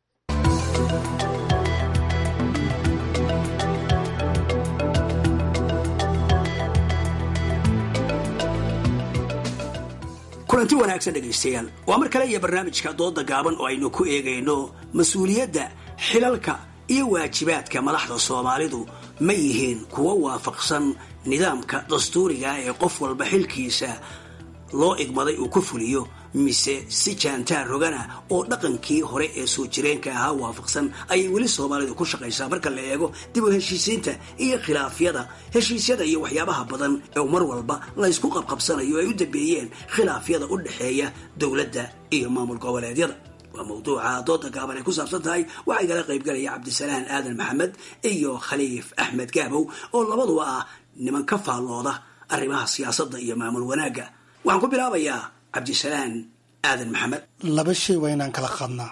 kulanti wanaagsan dhegaystayaal waa mar kale iyo barnaamijka dooda gaaban oo aynu ku eegayno mas-uuliyadda xilalka iyo waajibaadka madaxda soomaalidu ma yihiin kuwo waafaqsan nidaamka dastuuriga ee qof walba xilkiisa loo igmaday uu ku fuliyo mise si jaantaar rogana oo dhaqankii hore ee soo jireenka ahaa waafaqsan ayay weli soomaalidu ku shaqaysaa marka la eego dib u heshiisiinta iyo khilaafyada heshiisyada iyo waxyaabaha badan ee mar walba laysku qabqabsanayo ay u dambeeyeen khilaafyada u dhexeeya dowladda iyo maamul goboleedyada waa mawduuca dooda gaaban ay ku saabsan tahay waxaa igala qaybgalaya cabdisalaan aadan maxamed iyo khaliif axmed gaabow oo labaduba ah niman ka faallooda arrimaha siyaasadda iyo maamul wanaagga waxaan ku bilaabayaa cabdisalaan aadan maxamed laba shay waa inaan kala qaadnaa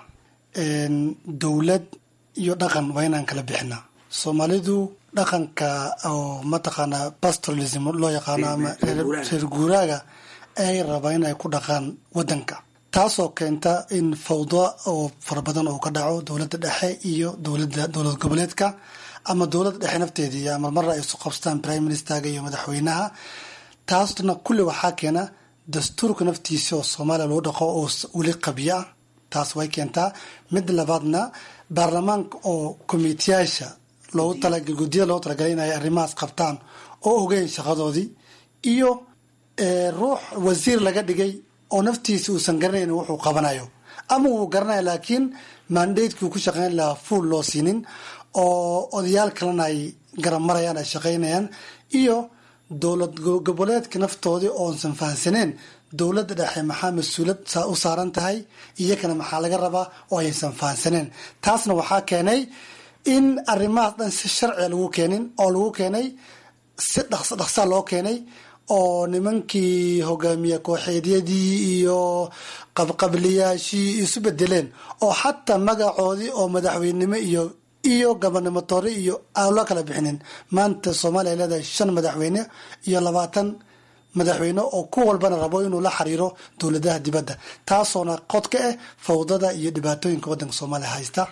dowlad iyo dhaqan waa inaan kala bixinaa soomaalidu dhaqanka oo mataqaanaa pastoralism loo yaqaano ama reer guuraaga ay rabaa in ay ku dhaqaan wadanka taasoo keenta in fawdo oo fara badan uu ka dhaco dowladda dhexe iyo dowlada dowlad goboleedka ama dowladda dhexe nafteedii ama marra ay isu qabstaan prime ministerga iyo madaxweynaha taasna kulli waxaa keena dastuurka naftiisa oo soomaaliya lagu dhaqo oo weli qabyo ah taas way keentaa mid labaadna baarlamaanka oo komiteyaasha loogu talagal guddiyada loogu talagalay in ay arrimahaas qabtaan oo ogeyn shaqadoodii iyo ruux wasiir laga dhigay oo naftiisa uusan garanayn wuxuu qabanayo ama wuu garanaya laakiin mandatekii uu ku shaqeyn lahaa fuul loo siinin oo odayaal kalena ay garab marayaan ay shaqaynayaan iyo dowlad goboleedka naftoodii oonsan fahansaneen dowladda dhexe maxaa mas-uulad u saaran tahay iyakana maxaa laga rabaa oo aysan fahansaneen taasna waxaa keenay in arrimahaas dhan si sharciga lagu keenin oo lagu keenay si dhaqso dhaqsaa loo keenay oo nimankii hogaamiye kooxeedyadii iyo qabqabliyaashii isu bedeleen oo xataa magacoodii oo madaxweynenimo iyo iyo gabanimotori iyo aan loo kala bixinin maanta soomaaliya ay leedahay shan madaxweyne iyo labaatan madaxweyne oo ku walbana rabo inuu la xiriiro dowladaha dibadda taasoona qod ka ah fawdada iyo dhibaatooyinka wadanka soomaaliya haysta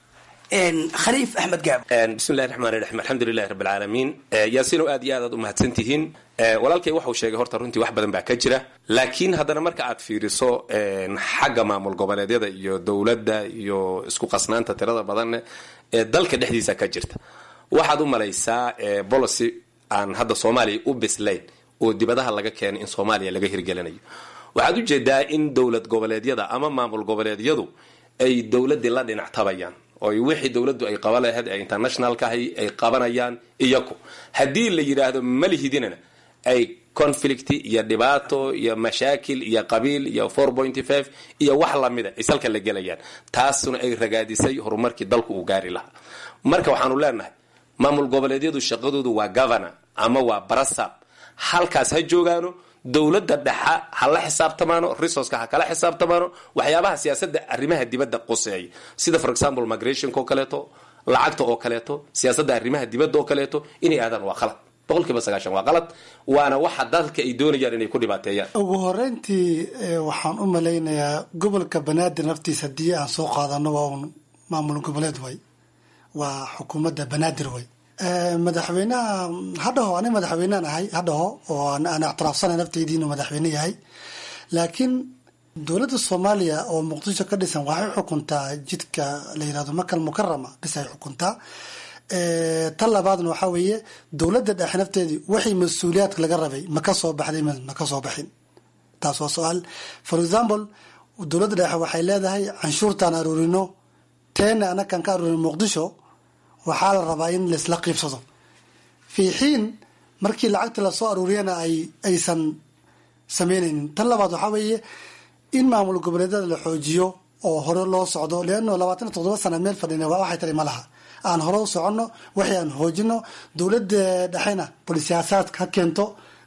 khaliif axmed gaab bismillahi raxmaani raxiim alxamdulilahi rabbi alcaalamiin yaasiinow aad iyo aad aad u mahadsan tihiin walaalkay waxuu sheegay horta runtii wax badan baa ka jira laakiin haddana marka aad fiiriso xagga maamul goboleedyada iyo dowladda iyo isku qasnaanta tirada badan ee dalka dhexdiisa ka jirta waxaad u malaysaa bolicy aan hadda soomaaliya u bislayn oo dibadaha laga keenay in soomaaliya laga hirgelinayo waxaad ujeedaa in dowlad goboleedyada ama maamul goboleedyadu ay dowladii la dhinactabayaan oo wixii dowladdu ay qaban lahayd ee internationalkahay ay qabanayaan iyaku haddii la yidhaahdo malihidinana ay conflict iyo dhibaato iyo mashaakil iyo qabiil iyo four pointy five iyo wax lamida ay salka la gelayaan taasuna ay ragaadisay horumarkii dalku uu gaari lahaa marka waxaanu leenahay maamul goboleedyadu shaqadoodu waa governor ama waa barasab halkaas ha joogaano dowladda dhexa ha la xisaabtamaano resourceka ha kala xisaabtamaano waxyaabaha siyaasadda arrimaha dibadda quseeya sida for example migrationka oo kaleeto lacagta oo kaleeto siyaasadda arrimaha dibadda oo kaleeto inay aadaan waa qalad boqolkiiba sagaashan waa qalad waana waxa dadka ay doonayaan inay ku dhibaateeyaan ugu horeyntii waxaan u malaynayaa gobolka banaadir naftiisa haddii aan soo qaadano waa un maamul goboleed way waa xukuumadda banaadir way madaxweynaha hadhaho ani madaxweynean ahay hadhaho oo aan ictiraafsanay nafteydii inuu madaxweyne yahay laakiin dowladda soomaaliya oo muqdisho ka dhisan waxay xukuntaa jidka la yirahdo makal mukarama bis ay xukuntaa tan labaadna waxaa weeye dowladda dhexe nafteedii wixii mas-uuliyaadka laga rabay ma ka soo baxday ma ka soo baxin taas waa su-aal for example dowladda dhexe waxay leedahay canshuurtaan aruurino teena anakaan ka aruurin muqdisho waxaa la rabaa in laisla qiibsado fii xiin markii lacagta lasoo aruuriyana ay aysan sameynaynin tan labaad waxaa weeye in maamul goboleedyada la xoojiyo oo hore loo socdo leano labaatan iyo toddoba sana meel fadhina waa waxay tari ma laha aan hore u soconno waxay aan hoojino dowladda dhexena bal siyaasaadka ha keento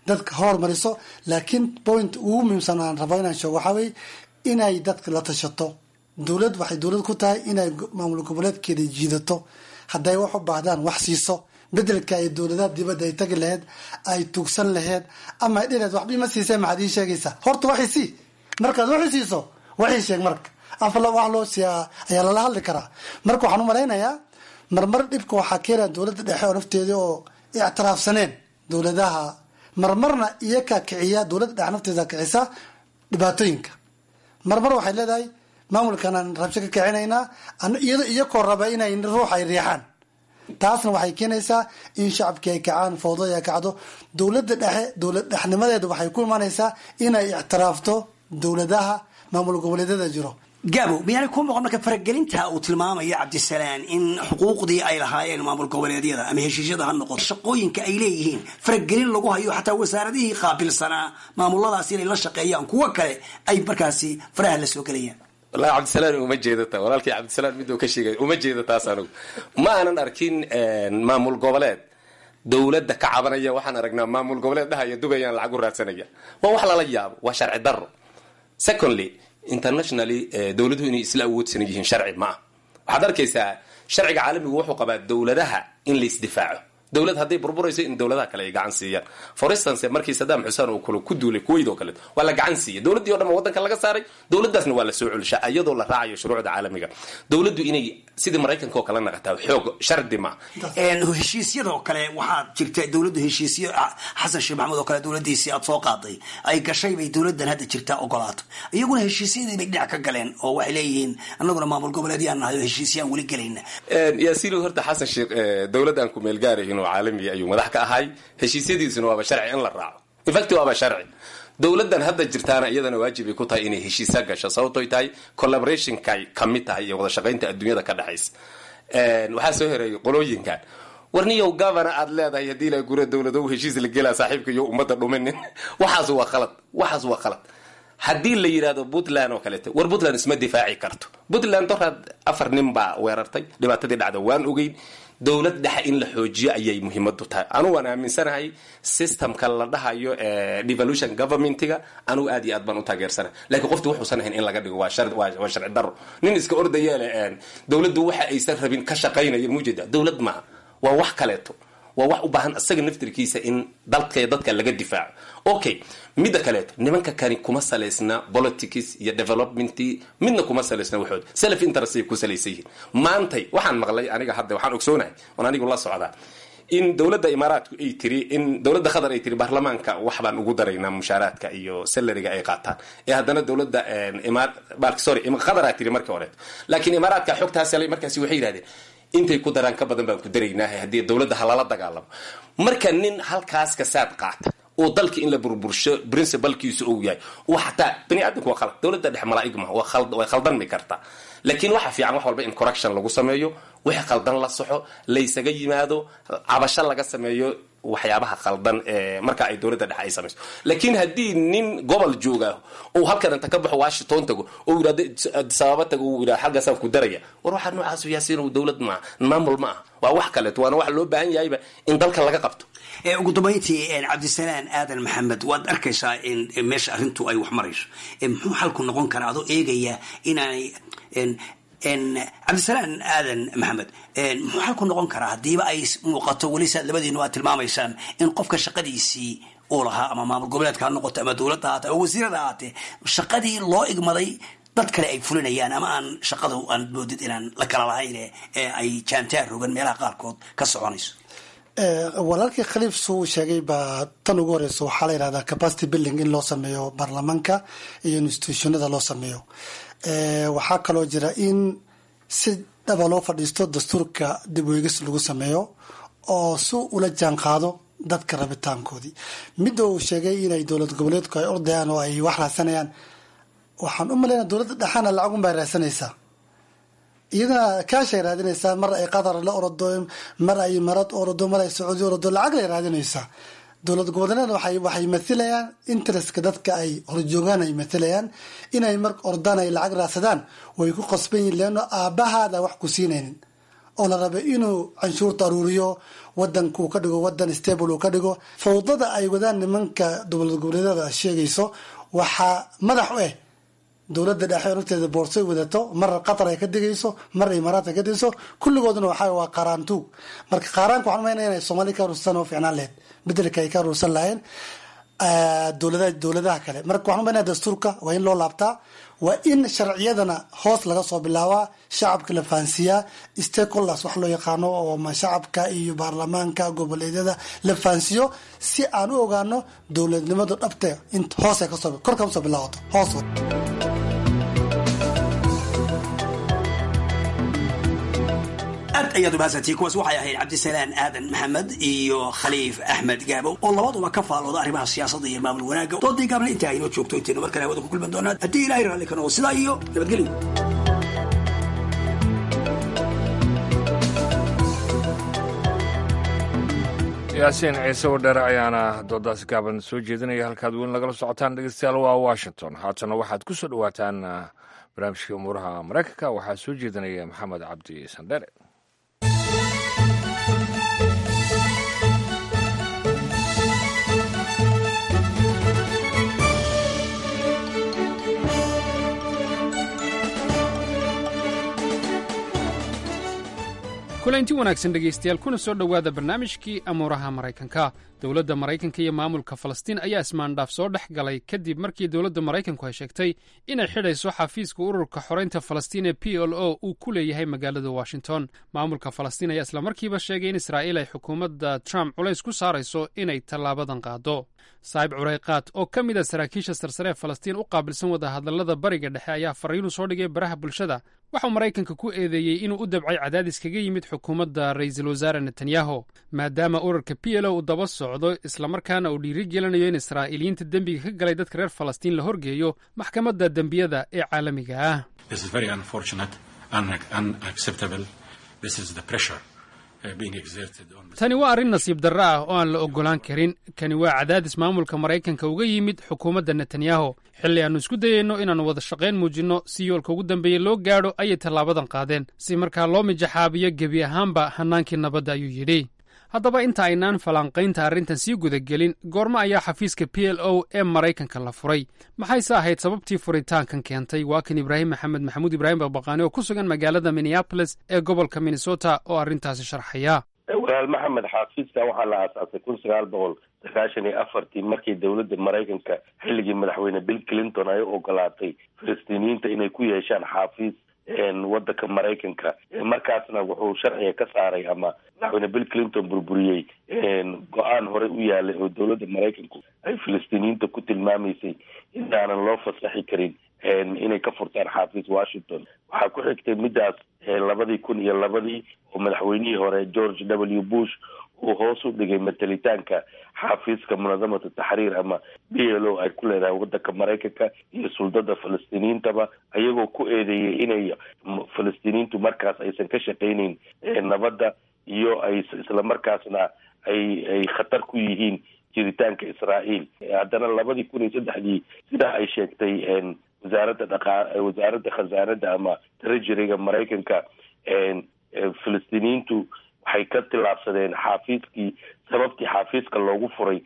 dadka hormariso laakiin point ugu muhiimsan aan rabo inaan sheego waxaa weye inay dadka la tashato dowlad waxay dowlad ku tahay inay maamul goboleedkeeda jiidato hadday wax u baahdaan wax siiso bedelka ay dowladaha dibadda ay tagi laheyd ay tugsan laheyd ama ay dhileed waxba ima siisee maxaad ii sheegaysaa horta waxay sii markaad waxay siiso waxay sheeg marka afla wax loo siiyaa ayaa lala hadli karaa marka waxaan u malaynayaa marmar dhibka waxaa keenaya dowladda dhexe oo nafteeda oo ictiraafsaneen dowladaha marmarna iyakaa kiciya dowladda dhexe nafteeda kicisa dhibaatooyinka marmar waxay leedahay maamulkanaan rabsho ka kicinaynaa iyado iyakoo raba inay ruux ay riixaan taasna waxay keenaysaa in shacabkii ay kacaan fowdada ay kacdo dowladda dhexe dowlad dhexnimadeeda waxay ku imanaysaa inay ictiraafto dowladaha maamul goboleedyada jiro gaabo miyaanay kuu muuqan marka faragelinta uu tilmaamayo cabdisalaan in xuquuqdii ay lahaayeen maamul goboleedyada ama heshiisyada ha noqoto shaqooyinka ay leeyihiin faragelin lagu hayo xataa wasaaradihii qaabilsanaa maamuladaas inay la shaqeeyaan kuwo kale ay markaasi faraha la soo gelayaan wallahi cabdisalaan uma jeedata walaalkii cabdisalaan miduu ka sheegay uma jeeda taas anugu ma aanan arkin maamul goboleed dowladda ka cabanaya waxaan aragnaa maamul goboleed dhahaya dubayaan lacag u raadsanaya waa wax lala yaabo waa sharci daro secondly internationally dowladuhu inay isla awoodsan yihiin sharci ma ah waxaad arkaysaa sharciga caalamigu wuxuu qabaa dowladaha in la isdifaaco dowlad hadday burburayso in dowladaha kale ay gacan siiyaan for instance markii saddam xuseen uu kule ku duulay kuwait oo kale waa la gacan siiyay dowladdii o dhan waddanka laga saaray dowladdaasna waa la soo celishaa iyadoo la raacayo shuruucda caalamiga dowladdu inay sidii maraykanka oo kale naqataa xoog shardi ma heshiisyadoo kale waxaad jirta dowladdu heshiisyo xasan sheekh maxamuud oo kale dowladiisii aad soo qaaday ay gashay bay dowladdan hadda jirtaa ogolaato iyaguna heshiisyadii bay dhinac ka galeen oo waxay leeyihiin annaguna maamul goboleedyaan nahay oo heshiisyaan weli gelayna yaasiin horta xasan sheekh dowladdan ku meel gaarahin oo caalamiga ayuu madax ka ahay heshiisyadiisuna waaba sharci in la raaco infact waaba sharci dowladdan hadda jirtaana iyadana waajibay ku tahay inay heshiisa gasho sababtoy tahay collaborationkay kamid tahay iyo wada shaqaynta adduunyada ka dhexaysa waxaa soo hereeyay qolooyinkan warniyow governor aad leedahay haddii la gura dowladow heshiis la gelaa saaxiibka iyo ummadda dhuminin waxaas waa khalad waxaas waa khalad haddii la yidhahdo puntland oo kaleeto war puntland isma difaaci karto puntland doraad afar nin baa weerartay dhibaatadii dhacda waan ogeyn dowlad dhexe in la xoojiyo ayay muhiimadu tahay anugu waan aaminsanahay systemka la dhahayo devolution governmentiga anugu aad iyo aad baan u taageersanahay lakiin qofti wuxuusan ahayn in laga dhigo waa waa sharci daro nin iska ordayeele dowladdu waxa aysan rabin ka shaqaynaya mujeeda dowlad maaha waa wax kaleeto waa wax u baahan isaga naftirkiisa in dalka dadka laga difaaco okay midda kaleeto nimanka kani kuma salaysna politics iyo development midna kuma salaysna waxood self interest ay ku salaysan yihiin maantay waxaan maqlay aniga hadda waxaan ogsoonahay oon anigu la socdaa in dowladda imaaraadku ay tiri in dowladda qatar ay tiri baarlamaanka wax baan ugu daraynaa mushaaraadka iyo salariga ay qaataan ee haddana dowladda sorry qataraa tiri markii horeeto laakiin imaaraadka xogtaas helay markaasi waxay yidhahdeen intay ku daraan ka badan baan ku daraynaaha haddii dowladda halala dagaalamo marka nin halkaas kasaad qaata oo dalka in la burbursho principalkiisu uu yahay oo xataa bani aadamku waa khalad dowladda dhex malaa'ig maha way khaldanmi kartaa laakiin waxa fiican wax walba in correction lagu sameeyo wixii khaldan la soxo laysaga yimaado cabasho laga sameeyo waxyaabaha khaldan ee marka ay dowladda dhexe ay samayso laakiin haddii nin gobol jooga oo halkan inta ka baxo washington tago oo yidhahdo sababa tago uu yidhahdo xaggaasaan ku daraya war waxaa noocaas yaasiin dowlad maaha maamul ma aha waa wax kaleeto waana waxa loo baahan yahayba in dalka laga qabto ugu dambayntii cabdisalaan aadan maxamed waad arkaysaa in meesha arrintu ay wax marayso muxuu xalku noqon karaa adoo eegaya inaanay cabdisalaan aadan maxamed muxuu xalku noqon karaa haddiiba ay muuqato weli saad labadiinu aad tilmaamaysaan in qofka shaqadiisii uu lahaa ama maamul goboleedka ha noqoto ama dowladda haate ama wasiirada haatee shaqadii loo igmaday dad kale ay fulinayaan ama aan shaqada aan moodid inaan la kala lahayn ee ay jaantaar rogan meelaha qaarkood ka soconayso walaalkii khaliif suu sheegay baa tan ugu horeysa waxaa la yihahdaa capacity building in loo sameeyo baarlamaanka iyo institutionada loo sameeyo waxaa kaloo jira in si dhaba loo fadhiisto dastuurka dib weegis lagu sameeyo oo si ula jaan qaado dadka rabitaankoodii midda uu sheegay inay dowlad goboleedku ay ordayaan oo ay wax raadsanayaan waxaan u malaynaa dowladda dhexaana lacagun bay raadsanaysaa iyadana kaashay raadinaysaa mar ay qatar la orado mar ay marad orado mar ay sacuudi orado lacag lay raadinaysaa dowlad goboleed waxay mathilayaan interestka dadka ay horjoogaan ay mathilayaan inay mar ordaan ay lacag raadsadaan way ku qasban yihin leano aabahaada wax ku siinaynin oo la raba inuu canshuurta aruuriyo wadanka uu ka dhigo wadan stable uu ka dhigo fawdada ay wadaan nimanka dowlad goboleedyada sheegayso waxaa madax u ah dowladda dhexe nafteeda boorsoy wadato mar qatar ay ka digayso mar imaaraat ay ka digayso kulligooduna waxa waa qaaraantuug marka qaaraanka waxaan umaynaya inay soomaaliya ka ruursan oo ficnaan lahayd bedelka ay ka ruursan lahayn dowladaha dowladaha kale marka waxaan umaynaya dastuurka waa in loo laabtaa waa in sharciyadana hoos laga soo bilaabaa shacabka la fahansiiyaa stakeholders wax loo yaqaano oo ma shacabka iyo baarlamaanka goboleedyada la fahansiiyo si aan u ogaano dowladnimadu dhabte in hoos ay kasoo kor kasoo bilaabato hoos aad ayaad umahadsantihi kuwaas waxay ahayd cabdisalaan aadan maxamed iyo khaliif axmed gaabo oo labaduba ka faalooda arrimaha siyaasadda iyo maamul wanaagga doodii gaabna intaa aynoo joogto intaynu mar kale hawada ku kulman doonaan haddii ilahay raalli ka noqo sidaa iyo nabadgelyo yaasiin ciise wadheere ayaana doodaas gaaban soo jeedinaya halkaad weyn lagala socotaan dhegeystayaal waa washington haatana waxaad ku soo dhowaataan barnaamijkii umuuraha maraykanka waxaa soo jeedinaya maxamed cabdi sandheere kulanti wanaagsan dhegaystayaal kuna soo dhowaada barnaamijkii amuuraha maraykanka dowladda maraykanka iyo maamulka falastiin ayaa ismaandhaaf soo dhex galay kadib markii dowladda maraykanku ay sheegtay inay xidhayso xafiiska ururka xoraynta falastiin ee p l o uu ku leeyahay magaalada washington maamulka falastiin ayaa islamarkiiba sheegay in israa'iil ay xukuumadda trump culays ku saarayso inay tallaabadan qaado saa'ib curayqaad oo ka mid a saraakiisha sarsare ee falastiin u qaabilsan wadahadallada bariga dhexe ayaa fariinu soo dhigay baraha bulshada waxauu maraykanka ku eedeeyey inuu u dabcay cadaadis kaga yimid xukuumadda ra'iisul wasaare netanyahu maadaama ururka p l o uu daba socdo islamarkaana uu dhiiri gelinayo in israa'iiliyiinta dembiga ka galay dadka reer falastiin la horgeeyo maxkamadda dembiyada ee caalamiga ah tani waa arrin nasiib darro ah oo aan la oggolaan karin kani waa cadaadis maamulka maraykanka uga yimid xukuumadda netanyahu xilli aannu isku dayayno inaannu wada shaqayn muujinno si yoolka ugu dambeeya loo gaadho ayay tallaabadan qaadeen si markaa loo mijaxaabiyo gebi ahaanba hannaankii nabadda ayuu yidhi haddaba inta aynaan falanqaynta arrintan sii gudagelin goormo ayaa xafiiska p l o ee maraykanka la furay maxayse ahayd sababtii furitaankan keentay waa kan ibraahim maxamed maxamuud ibraahim baqbaqaani oo ku sugan magaalada minneabolis ee gobolka minnesota oo arrintaasi sharxaya walaal maxamed xafiiska waxaa la aasaasay kun sagaal boqol sagaashan iyo afartii markii dowladda maraykanka xilligii madaxweyne bill clinton ay u ogolaatay falastiiniyiinta inay ku yeeshaan xaafiis wadanka maraykanka markaasna wuxuu sharciga ka saaray ama madaxweyne bill clinton burburiyey go-aan horey u yaalay oo dowladda maraykanku ay falastiiniyiinta ku tilmaamaysay inaanan loo fasaxi karin inay ka furtaan xaafis washington waxaa ku xigtay midaas labadii kun iyo labadii oo madaxweynihii hore george w bush uu hoos u dhigay matalitaanka xaafiiska munadamata taxriir ama b l o ay ku leedahay wadanka maraykanka iyo suldada falastiiniyiintaba ayagoo ku eedeeyay inay falastiiniyiintu markaas aysan ka shaqayneyn nabadda iyo ay islamarkaasna ay ay khatar ku yihiin jiritaanka israael haddana labadii kun iyo saddexdii sidaa ay sheegtay wasaaradda dhaqa wasaaradda khasaanada ama treasuryga maraykanka falastiiniyiintu waxay ka tillaabsadeen xaafiiskii sababtii xaafiiska loogu furay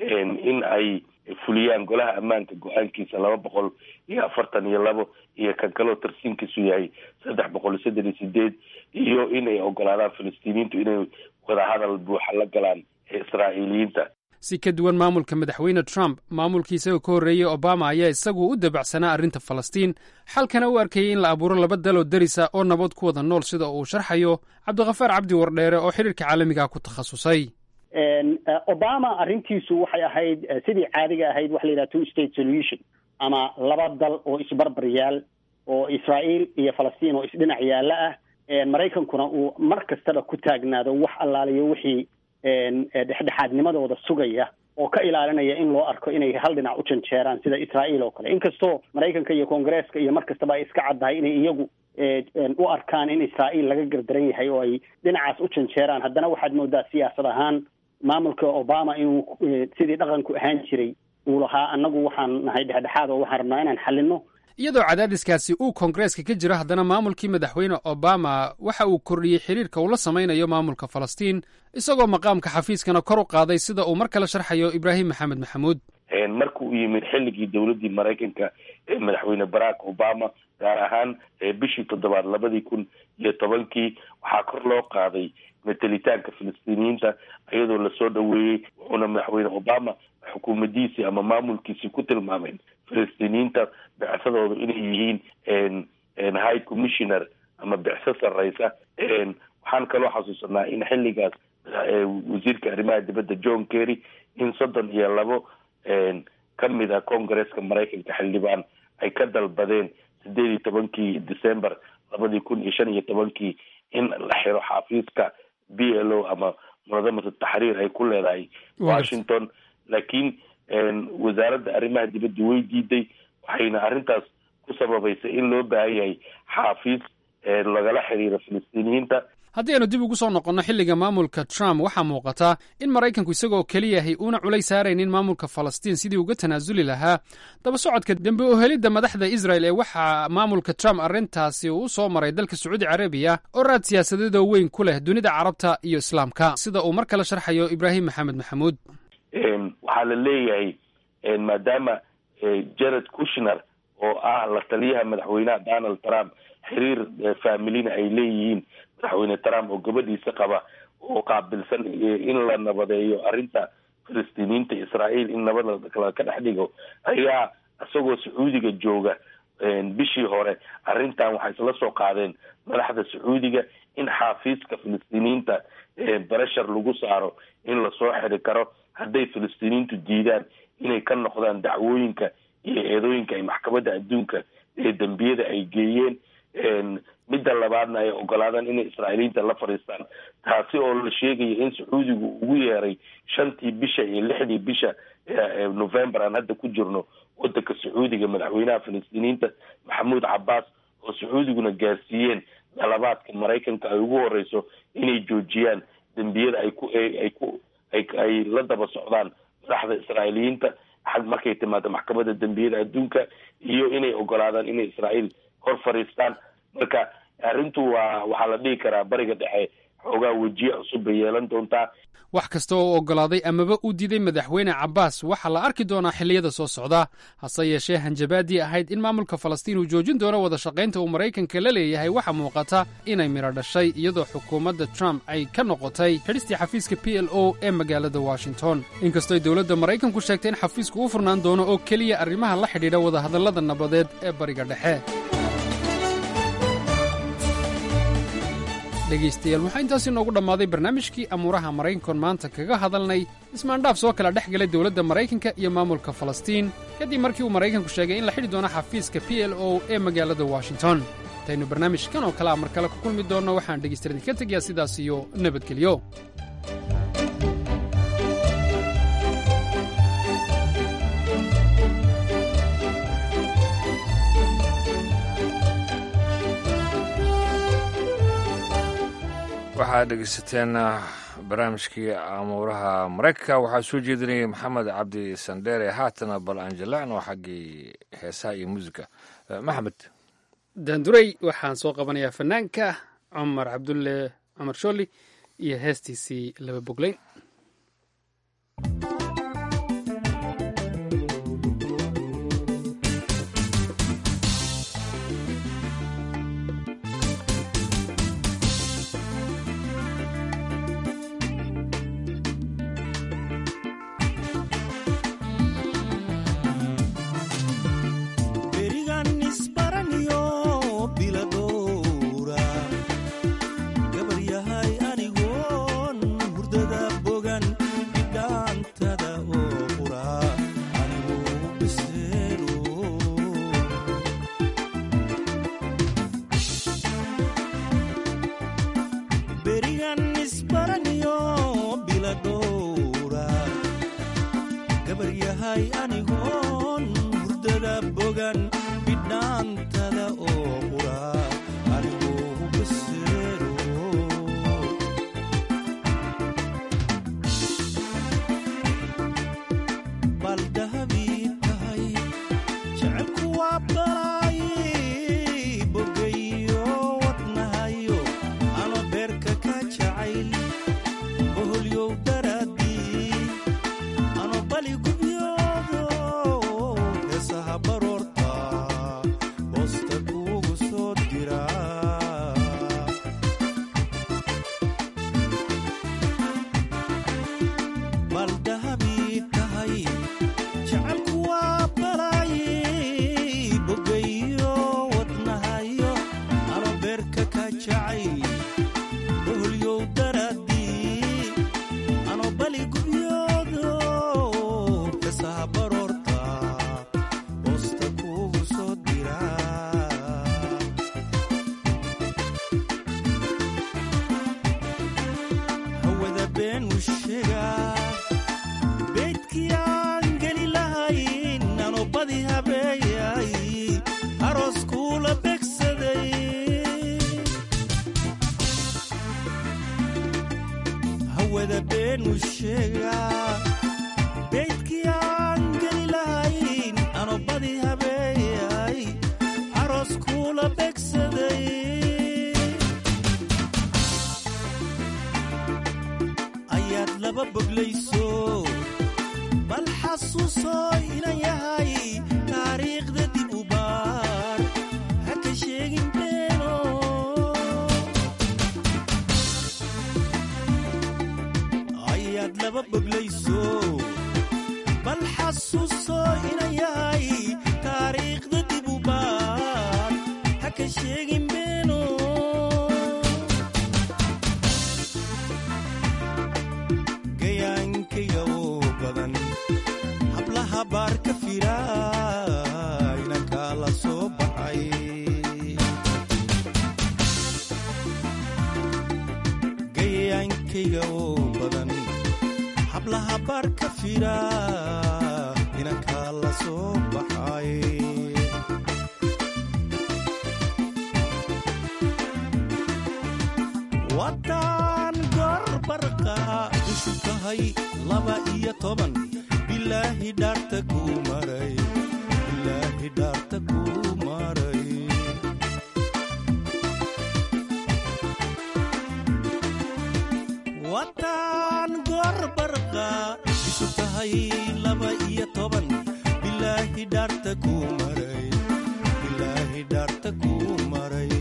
in ay fuliyaan golaha ammaanka go-aankiisa laba boqol iyo afartan iyo labo iyo kan kaleo tarsiinkiisu yahay saddex boqol iyo soddon iyo sideed iyo inay ogolaadaan falastiiniyiintu inay wadahadal buuxa la galaan israa'iiliyiinta si ka duwan maamulka madaxweyne trump maamulkii isagoo ka horreeyey obama ayaa isagu u dabacsanaa arrinta falastiin xalkana u arkayay in la abuuro laba daloo derisa oo nabad ku wada nool sida uu sharxayo cabdikhafaar cabdi wardheere oo xidhiirka caalamiga ku takhasusay obama arrintiisu waxay ahayd sidii caadiga ahayd waxa la yidhaha two state solution ama laba dal oo isbarbar yaal oo israael iyo falastiin oo isdhinac yaalla ah maraykankuna uu mar kastaba ku taagnaado wax allaaliyo wixii dhexdhexaadnimadooda sugaya oo ka ilaalinaya in loo arko inay hal dhinac u janjeeraan sida israael oo kale inkastoo maraykanka iyo koongareeska iyo mar kastaba ay iska caddahay inay iyagu u arkaan in israael laga gardaran yahay oo ay dhinacaas u janjeeraan haddana waxaad moodaa siyaasad ahaan maamulka obama inuu sidii dhaqanku ahaan jiray uu lahaa annagu waxaan nahay dhexdhexaad oo waxaan rabnaa inaan xalino iyadoo cadaadiskaasi uu koongareeska ka jiro haddana maamulkii madaxweyne obama waxa uu kordhiyey xiriirka uu la samaynayo maamulka falastiin isagoo maqaamka xafiiskana kor u qaaday sida uu mar kale sharxayo ibraahim maxamed maxamuud marka uu yimid xilligii dowladdii maraykanka ee madaxweyne barack obama gaar ahaan bishii toddobaad labadii kun iyo tobankii waxaa kor loo qaaday metelitaanka filistiiniyiinta iyadoo lasoo dhoweeyey wuxuuna madaxweyne obama xukuumadiisii ama maamulkiisii ku tilmaameen filistiiniyiinta bicsadooda inay yihiin high commissioner ama bicso sarreysa waxaan kaloo xasuusanaa in xilligaas wasiirka arrimaha dibadda john kerry in soddon iyo labo ka mid a congaresska maraykanka xildhibaan ay ka dalbadeen sideed iyo tobankii december labadii kun iyo shan iyo tobankii in la xiro xafiiska b l o ama munadamatu taxriir ay ku leedahay washington laakiin wasaaradda arrimaha dibadda way diiday waxayna arrintaas ku sababaysay in loo baahan yahay xaafiis lagala xiriiro filistiiniyiinta haddii aynu dib ugu soo noqonno xilliga maamulka trump waxaa muuqataa in maraykanku isagoo keliyahay uuna culays saaraynin maamulka falastiin sidii uga tanaasuli lahaa daba socodka dembe oo helidda madaxda israel ee waxaa maamulka trump arrintaasi uu soo maray dalka sacuudi carabiya oo raad siyaasadeedoo weyn ku leh dunida carabta iyo islaamka sida uu mar kale sharxayo ibraahim maxamed maxamuud waxaa la leeyahay maadaama jared kushner oo ah la taliyaha madaxweynaha donald trump xiriir familina ay leeyihiin madaxweyne trump oo gabadhiisa qaba oo qaabilsan in la nabadeeyo arrinta filistiiniyiinta israael in nabad la ka dhex dhigo ayaa isagoo sacuudiga jooga bishii hore arrintan waxay isla soo qaadeen madaxda sacuudiga in xaafiiska filistiiniyiinta bareshar lagu saaro in lasoo xiri karo hadday filistiiniyiintu diidaan inay ka noqdaan dacwooyinka iyo eedooyinka ay maxkamadda adduunka ee dembiyada ay geeyeen midda labaadna ay ogolaadaan inay israa'iiliyiinta la fadhiistaan taasi oo la sheegaya in sacuudigu ugu yeeray shantii bisha iyo lixdii bisha november aan hadda ku jirno wadanka sacuudiga madaxweynaha filistiiniyiinta maxamuud cabaas oo sacuudiguna gaarsiiyeen dalabaadka maraykanka ay ugu horeyso inay joojiyaan dembiyada ay ku ay ku ay ay la daba socdaan madaxda israa'iiliyiinta xag markay timaado maxkamadda dembiyada adduunka iyo inay ogolaadaan inay israa'iil hor fadhiistaan marka arrintu waa waxaa la dhihi karaa bariga dhexe xoogaa wejiye cusub bay yeelan doontaa wax kasta oo oggolaaday amaba uu diiday madaxweyne cabbaas waxaa la arki doonaa xilliyada soo socda hase yeeshee hanjabaadii ahayd in maamulka falastiin uu joojin doono wada shaqaynta uu maraykanka la leeyahay waxaa muuqata inay midho dhashay iyadoo xukuumadda trump ay ka noqotay xidhistii xafiiska p l o ee magaalada washington inkastoy dowladda maraykanku sheegtay in xafiisku u furnaan doono oo keliya arrimaha la xidhiidha wadahadallada nabadeed ee bariga dhexe dhegaystayaal waxaa intaasi noogu dhammaaday barnaamijkii amuuraha maraykankoon maanta kaga hadalnay ismaandhaaf soo kala dhex galay dowladda maraykanka iyo maamulka falastiin kadib markii uu maraykanku sheegay in la xidhi doono xafiiska p l o ee magaalada washington intaynu barnaamijkan oo kale a mar kale ku kulmi doonno waxaan dhegaystayaal idinka tegayaa sidaas iyo nabadgelyo waxaad dhegeysateen barnaamijkii amuuraha maraykanka waxaa soo jeedinayay maxamed cabdi sandheere haatana bal anjalacno xaggii heesaha iyo muusica maxamed daanduray waxaan soo qabanayaa fanaanka cumar cabdulle cumar shooli iyo heestiisii laba bogleyn baldahabii tahay jecelku waa balay kula begsaday ayaad laba boglayso bal xasuuso inan yahay taariikhda dib u baar haka sheegin beeno ayaad laba boglayso bal xasuuso inan yahay taariikhda dib u baar haka sheegin beeno gayaankayga oo badan hablaha baar ka fira inankaa la soo baxay gayaankayga oo badan hablaha baar ka fira inankaa la soo baxay wadan gorbarqa ishu tahay laba iyo toban bilaahi dhaarta kuu maray bilaahi dhaarta kuu maray wadan gorbarqa ishu tahay laba iyo toban bilaahi dhaarta kuu maray bilaahi dhaarta kuu maray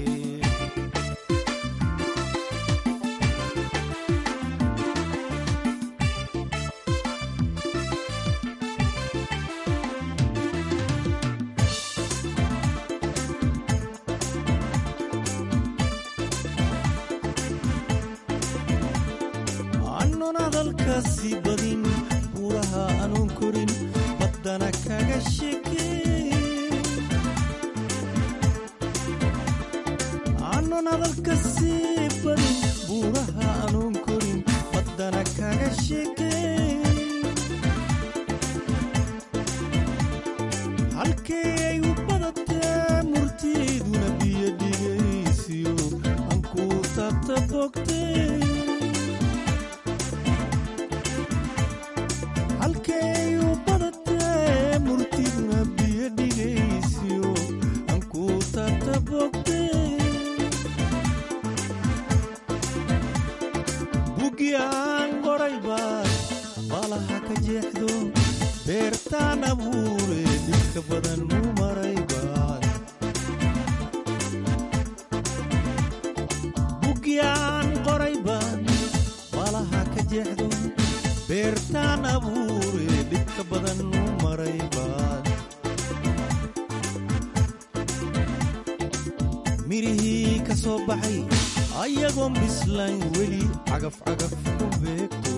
aanun hadalkaasi badin buuraha aanun korin baddana kaga sheekeen aanun hadalkaasi badin buuraha aanun korin baddana kaga sheekeen halkee ay u badatee murtiiduna biyo dhigaysiyo aan kuu taabta bogtee halkay u badatee murtiduna biyo dhigaysiyo aan kuu taabta bogtee bugi aan qoray baad baalaha ka jeexdo beertaan abuure dhibka badan u maray baad bugi aan qoray baad baalaha ka jeexdo beertaan abuure dhibka badan u maray baad mirihii ka soo baxay ayagoon bislayn weli cagafcagaf ku beegto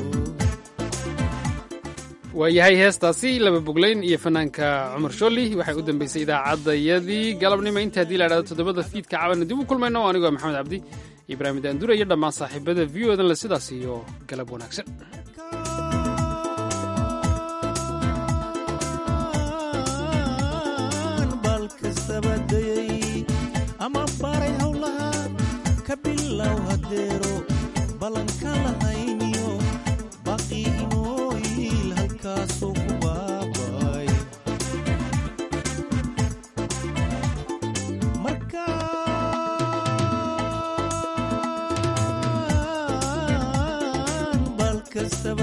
waayahay heestaasi laba boglayn iyo fanaanka cumar shooli waxay u dambeysay idaacaddayadii galabnimo inta haddii la idhahdo toddobada fiidka cabanna dib u kulmayno anigoo maxamed cabdi ibraahim daandura iyo dhammaan saaxiibada v o dan le sidaas iyo galab wanaagsan bal kastaba dayay ama baray howlaha ka bilow hadeero ballanka lahayniyo baqi inooyiil halkaasoo ku baabay markaan bal kastaba